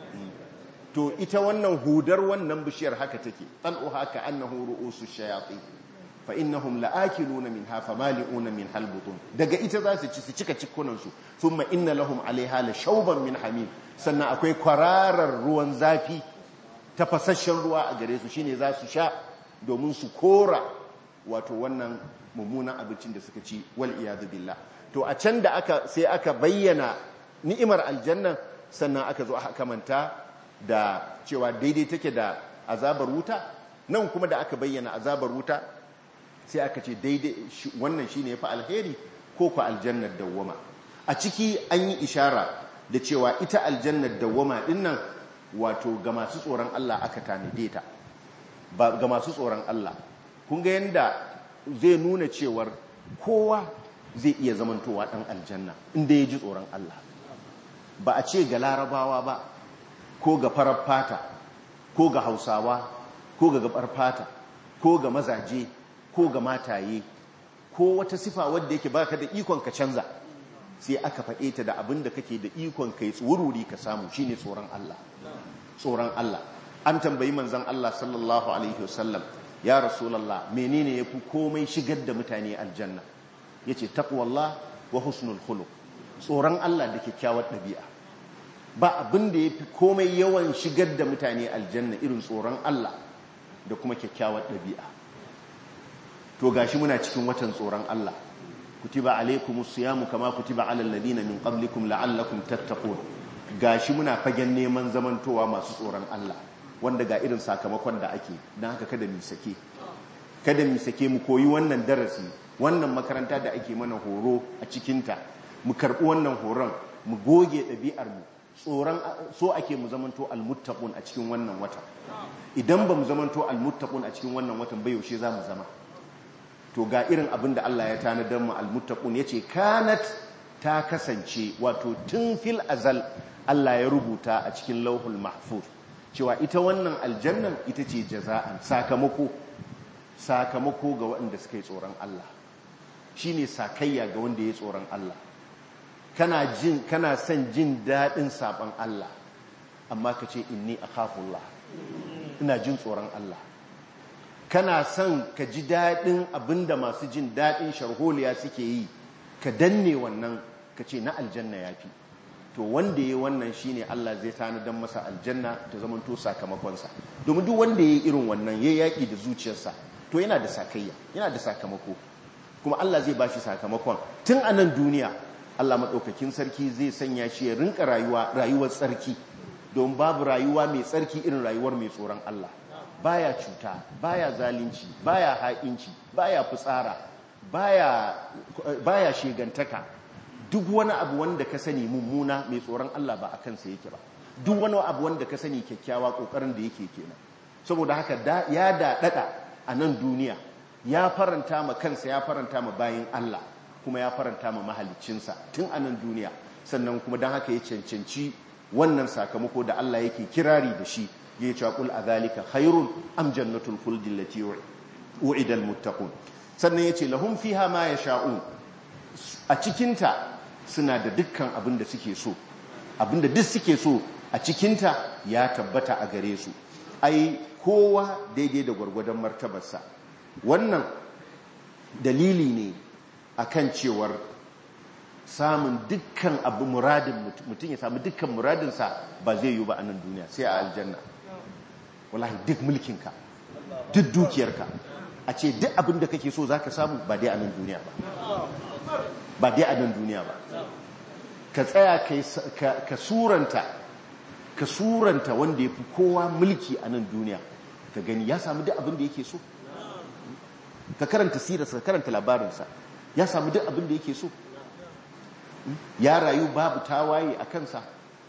to ita wannan hudar wannan bishiyar haka take tal'uha ka annahu ru'usu shayatin fa innahum la'akiluna minha famali'una min halbutun daga ita za su ci su cika cikunan su thumma inna lahum 'alayha la shawban min hamim sannan akwai kwararar ruwan zafi tafasasshen ruwa a gare su shine za su sha domin su kora wato wannan mummunan abincin da suka ci wal iyadu billah to a can da aka sai aka bayyana ni'imar aljanna sannan aka zo aka manta da cewa daidai take da azabar wuta nan kuma da aka bayyana azabar wuta sai aka ce daidai wannan shine yafi alheri ko ku aljannar dawwama a ciki an yi ishara da cewa ita aljannar dawwama dinnan wato ga masu tsoron Allah aka tanade ta ba ga masu tsoron Allah kun ga yanda zai nuna cewar kowa zai iya zamantowa dan aljanna inda ya ji tsoron Allah ba a ce ga larabawa ba ko ga farar fata ko ga hausawa ko ga gabar fata ko ga mazaje ko ga mataye ko wata sifa wadda yake baka da ikon ka canza sai aka faɗe ta da abin da kake da ikon kai tsururi ka samu shine tsoron Allah tsoron Allah an tambayi manzon Allah sallallahu alaihi wasallam ya rasulullah menene yafi komai shigar da mutane aljanna yace taqwallah wa husnul khuluq tsoron Allah da kyakkyawar ɗabi'a ba abin da yafi komai yawan shigar da mutane aljanna irin tsoron Allah da kuma kyakkyawar ɗabi'a to gashi muna cikin watan tsoron Allah kutiba alaikumus siyamu kama kutiba alal ladina min qablikum la'allakum tattaqun gashi muna fagen neman zamantowa masu tsoron Allah wanda ga irin sakamakon da ake dan haka kada mu sake kada mu sake mu koyi wannan darasi wannan makaranta da ake mana horo a cikinta mu karbi wannan horon mu goge ɗabi'ar mu tsoron so ake mu zamanto almuttaqun a cikin wannan wata idan ba mu zamanto almuttaqun a cikin wannan watan bai yaushe za mu zama to ga irin abin da Allah ya tanadar mu almuttaqun yace kanat ta kasance wato tun fil azal Allah ya rubuta a cikin lauhul mahfuz cewa ita wannan aljannan ita ce jaza'an sakamako sakamako ga waɗanda suka yi tsoron Allah shine sakayya ga wanda ya tsoron Allah kana jin kana son jin daɗin saɓon Allah amma ka ce inni akhafullah ina jin tsoron Allah kana son ka ji daɗin abinda masu jin daɗin sharholiya suke yi ka danne wannan ka ce na aljanna ya fi to wanda ya wannan shine Allah zai tanadar masa aljanna ta zamanto sakamakonsa domin duk wanda ya yi irin wannan ya yaƙi da zuciyarsa to yana da sakayya yana da sakamako kuma Allah zai bashi sakamakon tun a nan duniya Allah maɗaukakin sarki zai sanya shi ya rinka rayuwa rayuwar tsarki don babu rayuwa mai tsarki irin rayuwar mai tsoron Allah baya cuta baya zalunci baya haƙinci baya fitsara baya baya shegantaka duk wani abu wanda ka sani mummuna mai tsoron Allah ba a kansa yake ba duk wani abu wanda ka sani kyakkyawa kokarin da yake kenan saboda haka ya daɗaɗa a nan duniya ya faranta ma kansa ya faranta ma bayin Allah kuma ya faranta ma mahaliccinsa tun a nan duniya sannan kuma don haka ya cancanci wannan sakamako da Allah yake kirari da shi ya ce qul azalika khairun am jannatul khuldi allati u'ida almuttaqun sannan yace lahum fiha ma yasha'un a cikinta suna da dukkan abin da suke so abin da duk suke so a cikinta ya tabbata a gare su ai kowa daidai da gwargwadon martabarsa wannan dalili ne akan cewar samun dukkan abu muradin mutum ya samu dukkan muradinsa ba zai yi ba a nan duniya sai a aljanna wallahi duk mulkinka duk dukiyarka a ce duk abin da kake so za ka samu ba dai a nan duniya ba ba dai a nan duniya ba ka tsaya ka suranta ka suranta wanda ya fi kowa mulki a nan duniya ka gani ya samu duk abin da yake so ka karanta sirarsa ka karanta labarinsa ya samu duk abin da yake so ya rayu babu tawaye a kansa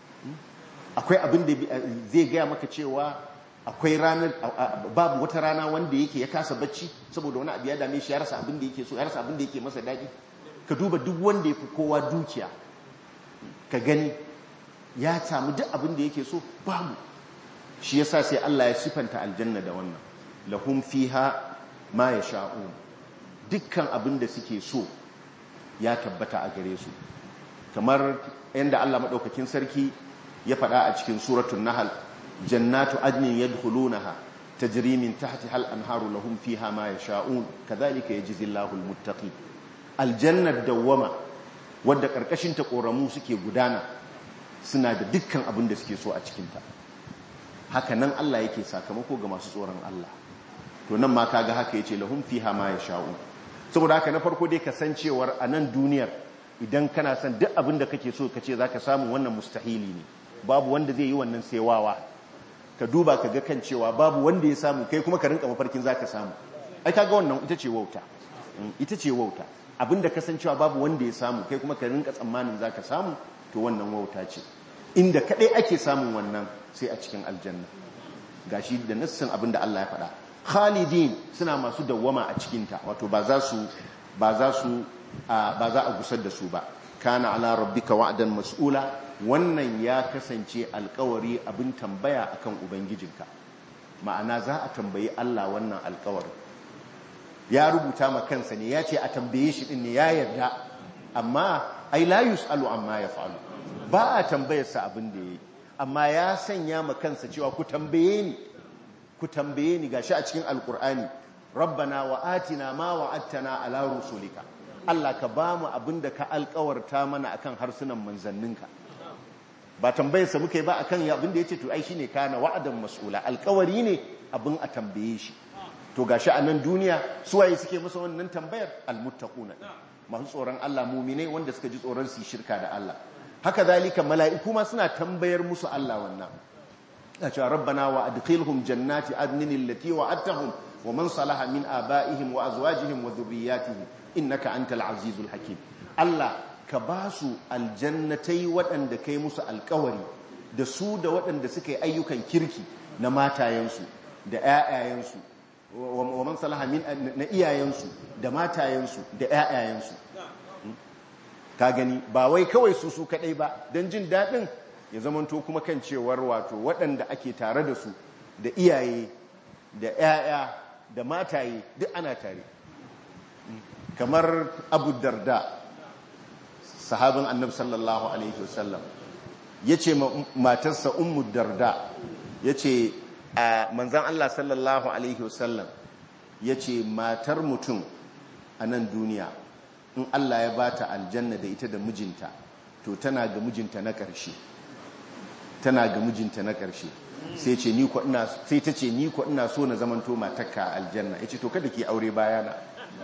akwai abin da zai gaya maka cewa akwai ranar babu wata rana wanda yake ya kasa bacci saboda wani abu ya dame shi ya rasa abin da yake so ya rasa abin da yake masa daɗi ka duba duk wanda ya fi kowa dukiya ka gani ya samu duk abin da yake so babu shi yasa sai Allah ya sifanta aljanna da wannan lahum fiha ma yasha'un dukkan abin da suke so ya tabbata a gare su kamar yadda Allah madaukakin sarki ya faɗa a cikin suratul nahl jannatu adnin yadkhulunaha tajri min tahtiha al-anharu lahum fiha ma yasha'un kadhalika yajzi Allahu al-muttaqin aljannar dawwama wadda karkashin ta koramu suke gudana suna da dukkan abin da suke so a cikin ta haka nan Allah yake sakamako ga masu tsoron Allah to nan ma kaga haka yace lahum fiha ma yasha'un saboda haka na farko dai kasancewar a nan duniyar idan kana son duk abin da kake so kace zaka samu wannan mustahili ne babu wanda zai yi wannan saiwawa ka duba ka ga kan cewa babu wanda ya samu kai kuma ka rinka mafarkin zaka samu ai kaga wannan ita ce wauta ita ce wauta abinda kasancewa babu wanda ya samu kai kuma ka rinka tsammanin zaka samu to wannan wauta ce inda kadai ake samun wannan sai a cikin aljanna gashi da nassin abinda Allah ya faɗa khalidin suna masu dawwama a cikinta wato ba za su ba za su ba za a gusar da su ba kana ala rabbika wa'dan mas'ula wannan ya kasance alkawari abin tambaya akan ubangijinka ma'ana za a tambayi Allah wannan alkawari ya rubuta ma kansa ne ya ce a tambaye shi din ne ya yarda amma ai la yusalu amma yaf'alu ba a tambayarsa abin da yayi amma ya sanya ma kansa cewa ku tambaye ni ku tambaye ni gashi a cikin alkur'ani rabbana wa atina ma wa'adtana ala rusulika Allah ka bamu abinda ka alkawarta mana akan harsunan manzanninka ba tambayarsa muka yi ba akan abinda yace to ai shine kana wa'adan mas'ula alkawari ne abin a tambaye shi to gashi a nan duniya suwaye suke masa wannan tambayar almuttaquna masu tsoron Allah mu'mine wanda suka ji tsoron su shirka da Allah haka zalika mala'iku ma suna tambayar musu Allah wannan cewa rabbana wa adkhilhum jannati adnin allati wa'adtahum wa man salaha min abaihim wa azwajihim wa dhurriyyatihim innaka antal azizul hakim Allah ka ba su aljannatai waɗanda kai musu alkawari da su da waɗanda suka yi ayyukan kirki na matayensu da ‘ya'yayensu wa man salaha min na iyayensu da matayensu da ‘ya'yayensu ka gani ba wai kawai su su kaɗai ba don jin daɗin ya zamanto kuma kan cewar wato waɗanda ake tare da su da iyaye da ‘ya'ya da mataye duk ana tare kamar abu darda sahabin annabi sallallahu alaihi wasallam ya ce matarsa ummu darda ya ce a manzan Allah sallallahu alaihi wasallam ya ce matar mutum a nan duniya in Allah ya ba ta aljanna da ita da mijinta to tana ga mijinta na ƙarshe tana ga mijinta na ƙarshe sai ce ni ina sai ta ce ni ko ina so na zamanto matarka aljanna yace to kada ki aure bayana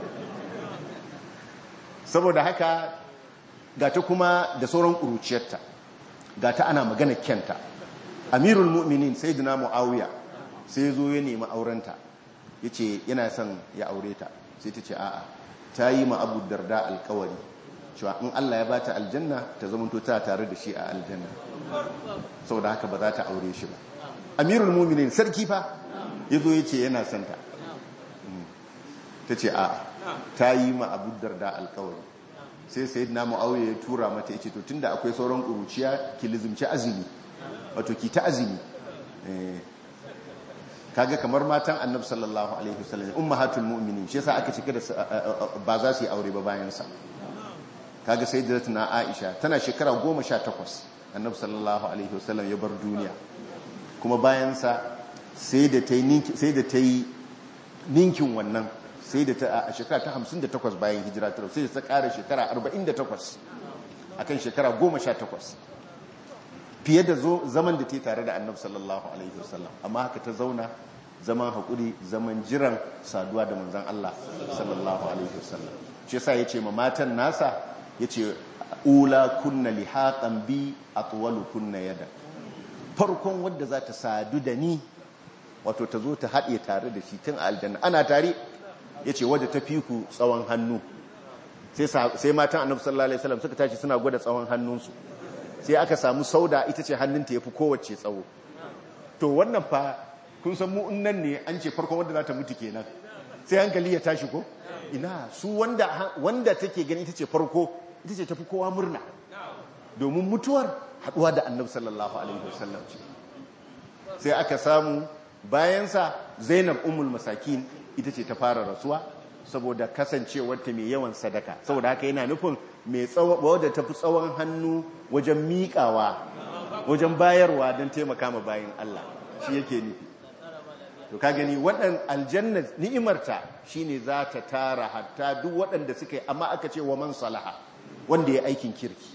saboda haka ga ta kuma da sauran ƙuruciyarta ga ta ana magana kyanta amirul mu'minin sayyidina muawiya sai ya zo ya nemi aurenta yace yana son ya aure ta sai ta ce a'a ta yi ma abu darda alkawari cewa in Allah ya bata aljanna ta zamanto ta tare da shi a aljanna saboda haka ba za ta aure shi ba amirul mu'minin sarki fa yazo yace yana son ta ta ce a'a ta yi ma abu darda alkawari sai sayyidina muawiya ya tura mata yace to tunda akwai sauran kuruciya ki lizumci azumi wato ki ta azumi kaga kamar matan annabi sallallahu alaihi wasallam ummahatul mu'minin shi yasa aka cika da ba za su yi aure ba bayan sa kaga sayyidatuna aisha tana shekara 18 annabi sallallahu alaihi wasallam ya bar duniya kuma bayan sa sai da tayi ninki sai da tayi ninkin wannan sai da ta a shekara ta 58 bayan hijira ta sai da ta kara shekara 48 akan shekara 18 fiye da zaman da ta yi tare da annabi sallallahu alaihi wasallam amma haka ta zauna zaman haƙuri zaman jiran saduwa da manzan Allah sallallahu alaihi wasallam shi yasa yace ma matan nasa yace ula kunna lihaqan bi atwalu kunna yada farkon wanda za ta sadu da ni wato ta zo ta haɗe tare da shi tun a aljanna ana tare yace wadda ta fi ku tsawon hannu sai matan annabi sallallahu alaihi wasallam suka tashi suna gwada tsawon hannunsu sai aka samu sauda ita ce hannunta ya fi kowace tsawo to wannan fa kun san mu nan ne an ce farkon wanda za ta mutu kenan sai hankali ya tashi ko ina su wanda wanda take gani ita ce farko ita ce tafi kowa murna domin mutuwar haduwa da annabi sallallahu alaihi wasallam ce sai aka samu bayansa zainab ummul masakin ita ce ta fara rasuwa saboda kasancewarta mai yawan sadaka saboda haka yana nufin mai wadda tafi tsawon hannu wajen miƙawa wajen bayarwa don taimaka ma bayan Allah shi yake nufi to ka gani waɗan aljanna ni'imarta shine za ta tara hatta duk waɗanda suka yi amma aka ce wa man salaha wanda ya aikin kirki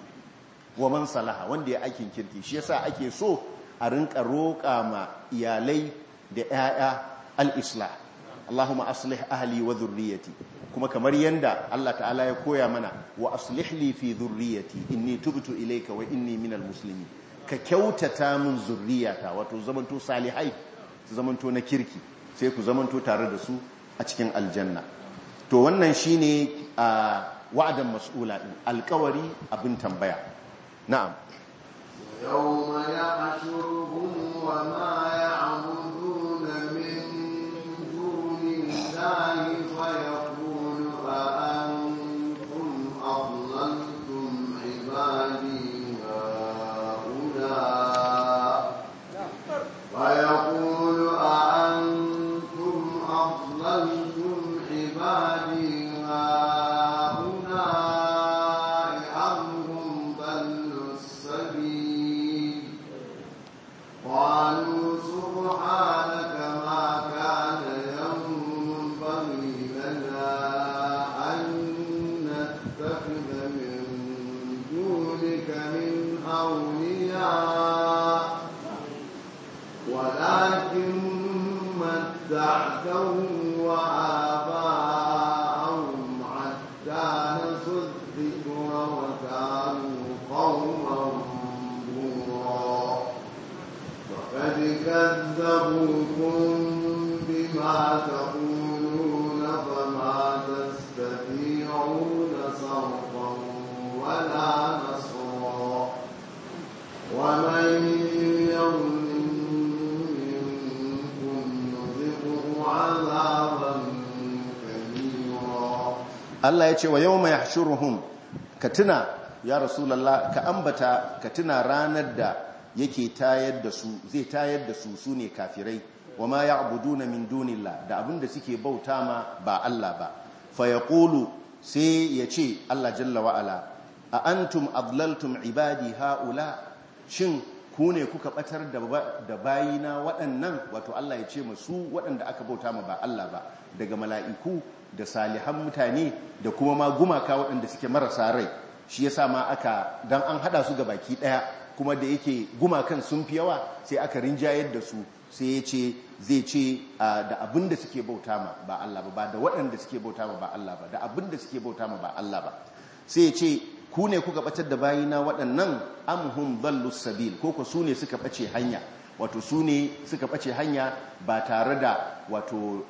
wa man salaha wanda ya aikin kirki shi yasa ake so a rinka roƙa ma iyalai da 'ya'ya al-islah Allahumma aslih ahli wa dhurriyyati kuma kamar yanda Allah ta'ala ya koya mana wa aslih li fi dhurriyyati inni tubtu ilayka wa inni minal muslimin ka kyautata min zurriyata wato zamanto salihai su zamanto na kirki sai ku zamanto tare da su a cikin aljanna to wannan shine wa'adan mas'ula din alkawari abin tambaya na'am يوم يحشرهم وما يعبدون من دون الله فيقول أأنتم أضللتم عبادي هؤلاء فيقول أأنتم أضللتم عبادي هؤلاء أم هم ضلوا السبيل قالوا سبحانك ما كان ينبغي لنا أن نتخذ من دونك من أولياء ولكن متعتهم وآباءهم حتى نسوا الذكر وكانوا قوما بورا وقد كذبوكم بما تقولون فما تستطيعون صرفا Allah ya ce wa yawma yahshuruhum ka tuna ya rasulullah ka ambata ka tuna ranar da yake tayar da su zai tayar da su sune kafirai wa ma ya'buduna min dunillah da abinda suke bauta ma ba Allah ba fa yaqulu sai ya ce Allah jalla wa ala a antum adlaltum ibadi haula shin ku ne kuka batar da bayina waɗannan wato Allah ya ce masu waɗanda aka bauta ma ba Allah ba daga mala'iku da salihan mutane da kuma ma gumaka waɗanda suke marasa rai shi yasa ma aka dan an hada su ga baki ɗaya kuma da yake gumakan sun fi yawa sai aka rinjayar da su sai ya ce zai ce da abin da suke bauta ma ba Allah ba ba da waɗanda suke bauta ma ba Allah ba da abin da suke bauta ma ba Allah ba sai ya ce ku ne kuka batar da bayina waɗannan amhum dallus sabil ko ku su ne suka bace hanya wato su ne suka bace hanya ba tare da wato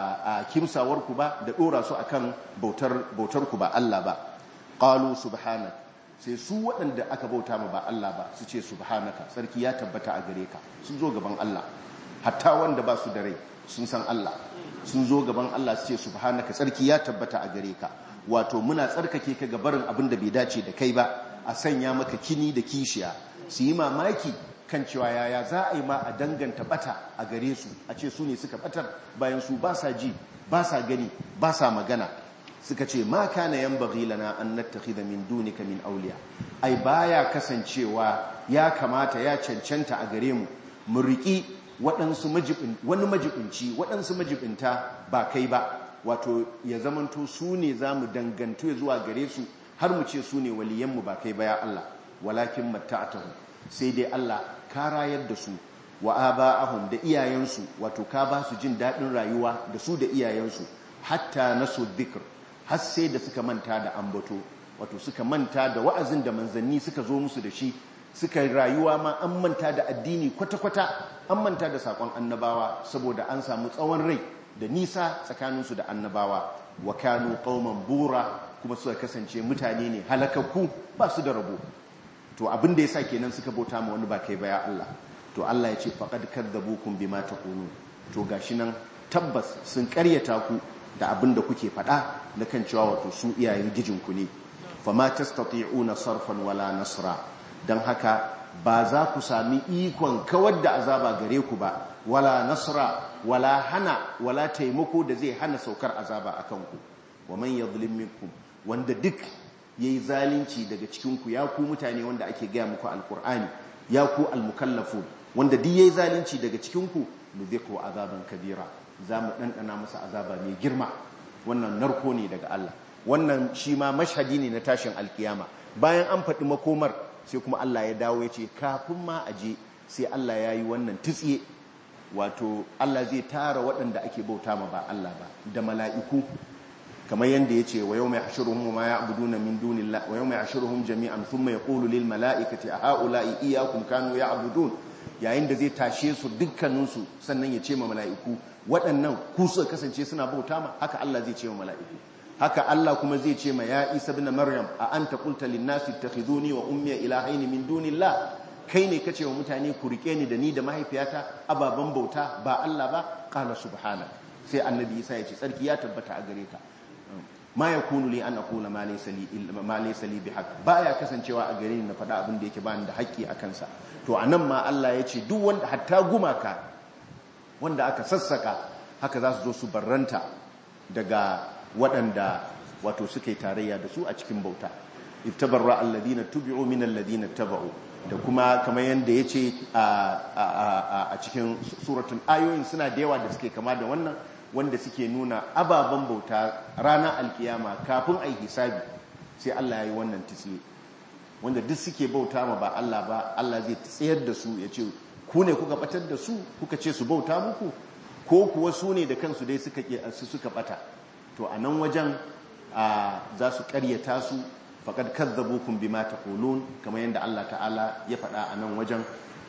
a kimsawar ku ba da dora su akan bautar bautar ku ba Allah ba qalu subhanak sai su waɗanda aka bauta ma ba Allah ba su ce subhanaka sarki ya tabbata a gare ka sun zo gaban Allah hatta wanda ba su da rai sun san Allah sun zo gaban Allah su ce subhanaka sarki ya tabbata a gare ka wato muna tsarkake ka ga barin abin da bai dace da kai ba a sanya maka kini da kishiya su yi mamaki kan cewa yaya za a yi ma a danganta bata a gare su a ce su ne suka batar bayan su ba sa ji ba sa gani ba sa magana suka ce ma kana yanbaghi lana an nattakhidha min dunika min awliya ai baya kasancewa ya kamata ya cancanta a gare mu mu riki waɗansu majibin wani majibinci waɗansu majibinta ba kai ba wato ya zamanto su ne za mu dangantu ya zuwa gare su har mu ce su ne waliyanmu ba kai ba ya Allah walakin matta'atahu sai dai Allah ka rayar da su wa aba'ahum da iyayensu wato ka ba su jin daɗin rayuwa da su da iyayensu hatta nasu dhikr har sai da suka manta da ambato wato suka manta da wa'azin da manzanni suka zo musu da shi suka rayuwa ma an manta da addini kwata-kwata an manta da sakon annabawa saboda an samu tsawon rai da nisa tsakaninsu da annabawa wa kanu qauman bura kuma suka kasance mutane ne halakakku ba su da rabo to abin da yasa kenan suka bauta ma wani ba kai ba ya Allah to Allah ya ce faqad kadzabukum bima taqulun to gashi nan tabbas sun karyata ku da abin da kuke faɗa na kan cewa wato su iyayen gijinku ne fama tastati'una sarfan wala nasra dan haka ba za ku sami ikon kawar da azaba gare ku ba wala nasra wala hana wala taimako da zai hana saukar azaba akan ku wa man yadhlim minkum wanda duk yayi zalunci daga cikin ku ya ku mutane wanda ake gaya muku alqur'ani ya ku almukallafun wanda duk yayi zalunci daga cikin ku nudhiqu azaban kabira za mu ɗanɗana masa azaba mai girma wannan narko ne daga Allah wannan shi ma mashhadi ne na tashin alkiyama bayan an faɗi makomar sai kuma Allah ya dawo ya ce kafin ma a je sai Allah ya yi wannan tutsiye wato Allah zai tara waɗanda ake bauta ma ba Allah ba da mala'iku kamar yadda ya ce wa yau mai ashiruhun ma ya abudu na min dunillah wa yau mai ashiruhun jami'an sun mai ƙolu lil mala'ikati a ha'ula'i iyakun kanu ya abudun yayin da zai tashe su dukkaninsu sannan ya ce ma mala'iku waɗannan ku suka kasance suna bauta ma haka Allah zai ce ma mala'iku haka Allah kuma zai ce ma ya isa bin maryam a anta qulta lin nasi ittakhiduni wa ummi ilahaini min dunillah kai ne kace wa mutane ku rike ni da ni da mahaifiyata ababan bauta ba Allah ba qala subhana sai annabi Isa ya ce tsarki ya tabbata a gare ka ma yakunu li an aqula ma laysa li ma laysa li bihaq baya kasancewa a gare ni na faɗa abin da yake bani da haƙƙi a kansa to anan ma Allah ya ce duk wanda hatta gumaka wanda aka sassaka haka za su zo su barranta daga waɗanda wato suka yi tarayya da su a cikin bauta iftabarra alladhina tubi'u min alladhina taba'u da kuma kamar yadda ya ce a cikin suratun ayoyin suna da yawa da suke kama da wannan wanda suke nuna ababen bauta ranar alkiyama kafin a hisabi sai Allah ya yi wannan tisiye wanda duk suke bauta ma ba Allah ba Allah zai tsayar da su ya ce ku ne kuka batar da su kuka ce su bauta muku ko kuwa su ne da kansu dai suka suka bata to a nan wajen za su karyata su faqad kadzabukum bima taqulun kamar yadda Allah ta'ala ya faɗa a nan wajen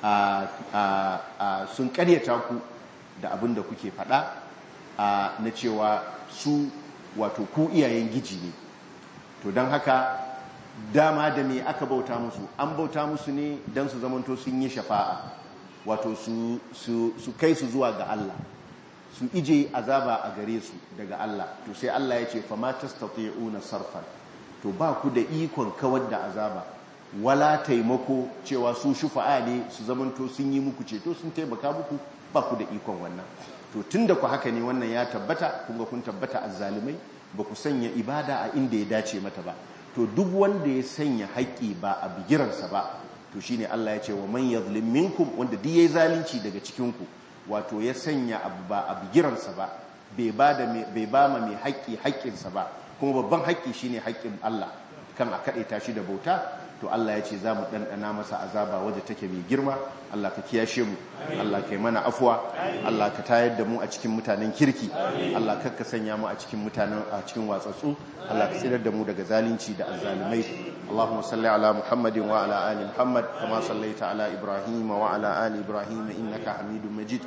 sun karyata ku da abin da kuke faɗa na cewa su wato ku iyayen giji ne to don haka dama da me aka bauta musu an bauta musu ne don su zamanto sun yi shafa'a wato su kai su zuwa ga Allah su ije azaba a gare su daga Allah to sai Allah ya ce fa ma tastati'una sarfan to ba ku da ikon kawar da azaba wala taimako cewa su shufa'a ne su zamanto sun yi muku ceto sun taimaka muku ba ku da ikon wannan to tunda ku haka ne wannan ya tabbata kun ga kun tabbata azzalimai ba ku sanya ibada a inda ya dace mata ba to duk wanda ya sanya haƙƙi ba a bigiransa ba to shine Allah ya ce wa man yazlim minkum wanda duk yayi zalunci daga cikin ku wato ya sanya abu ba a bigiransa ba bai ba da bai ba ma mai haƙƙi haƙƙinsa ba kuma babban haƙƙi shine haƙƙin Allah kan a kaɗe shi da bauta to Allah ya ce za mu ɗanɗana masa azaba wadda take mai girma Allah ka kiyashe mu Allah ka yi mana afuwa Allah ka tayar da mu a cikin mutanen kirki Allah ka sanya mu a cikin mutanen a cikin watsatsu Allah ka tsirar da mu daga zalunci da azzalumai Allahumma salli ala Muhammadin wa ala ali Muhammad kama sallaita ala Ibrahim wa ala ali Ibrahim innaka Hamidum Majid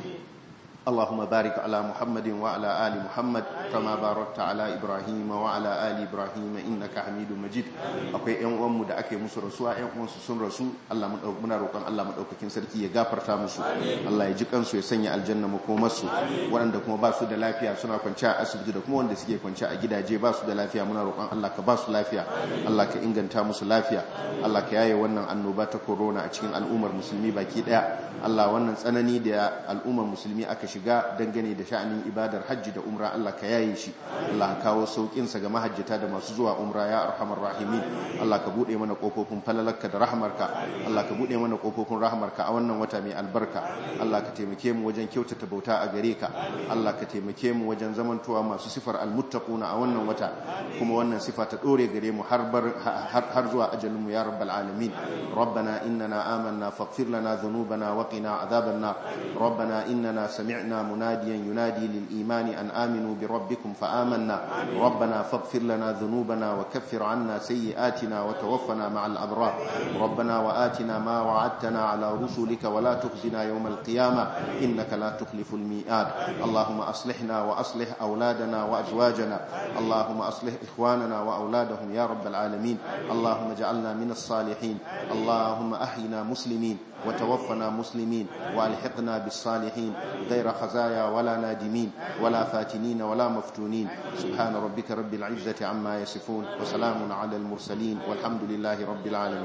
اللهم بارك على محمد وعلى آل محمد كما باركت على إبراهيم وعلى آل إبراهيم إنك حميد مجيد akwai ƴan uwanmu da ake musu rasuwa ƴan uwansu sun rasu Allah muna roƙon Allah madaukakin sarki ya gafarta musu Allah ya ji kansu ya sanya aljanna makomarsu waɗanda kuma ba su da lafiya suna kwanciya a asibiti da kuma wanda suke kwanciya a gidaje ba su da lafiya muna roƙon Allah ka ba su lafiya Allah ka inganta musu lafiya Allah ka yaye wannan annoba ta corona a cikin al'ummar musulmi baki daya Allah wannan tsanani da al'ummar musulmi aka shiga dangane da sha'anin ibadar hajji da umra Allah ka yaye shi Allah ka kawo saukinsa ga mahajjata da masu zuwa umra ya arhamar rahimin Allah ka bude mana kofofin falalarka da rahmarka Allah ka bude mana kofofin rahmarka a wannan wata mai albarka Allah ka taimake mu wajen kyautata bauta a gare ka Allah ka taimake mu wajen zamantowa masu sifar almuttaquna a wannan wata kuma wannan sifa ta dore gare mu har har zuwa ajalin mu ya rabbal alamin ربنا إننا آمنا فاغفر لنا ذنوبنا وقنا عذاب النار ربنا إننا سمعنا مناديا ينادي للإيمان أن آمنوا بربكم فآمنا ربنا فاغفر لنا ذنوبنا وكفر عنا سيئاتنا وتوفنا مع الأبرار ربنا وآتنا ما وعدتنا على رسلك ولا تخزنا يوم القيامة إنك لا تخلف الميعاد اللهم أصلحنا وأصلح أولادنا وأزواجنا اللهم أصلح إخواننا وأولادهم يا رب العالمين اللهم اجعلنا من الصالحين اللهم أحينا مسلمين وتوفنا مسلمين والحقنا بالصالحين غير خزايا ولا نادمين ولا فاتنين ولا مفتونين سبحان ربك رب العزة عما يصفون وسلام على المرسلين والحمد لله رب العالمين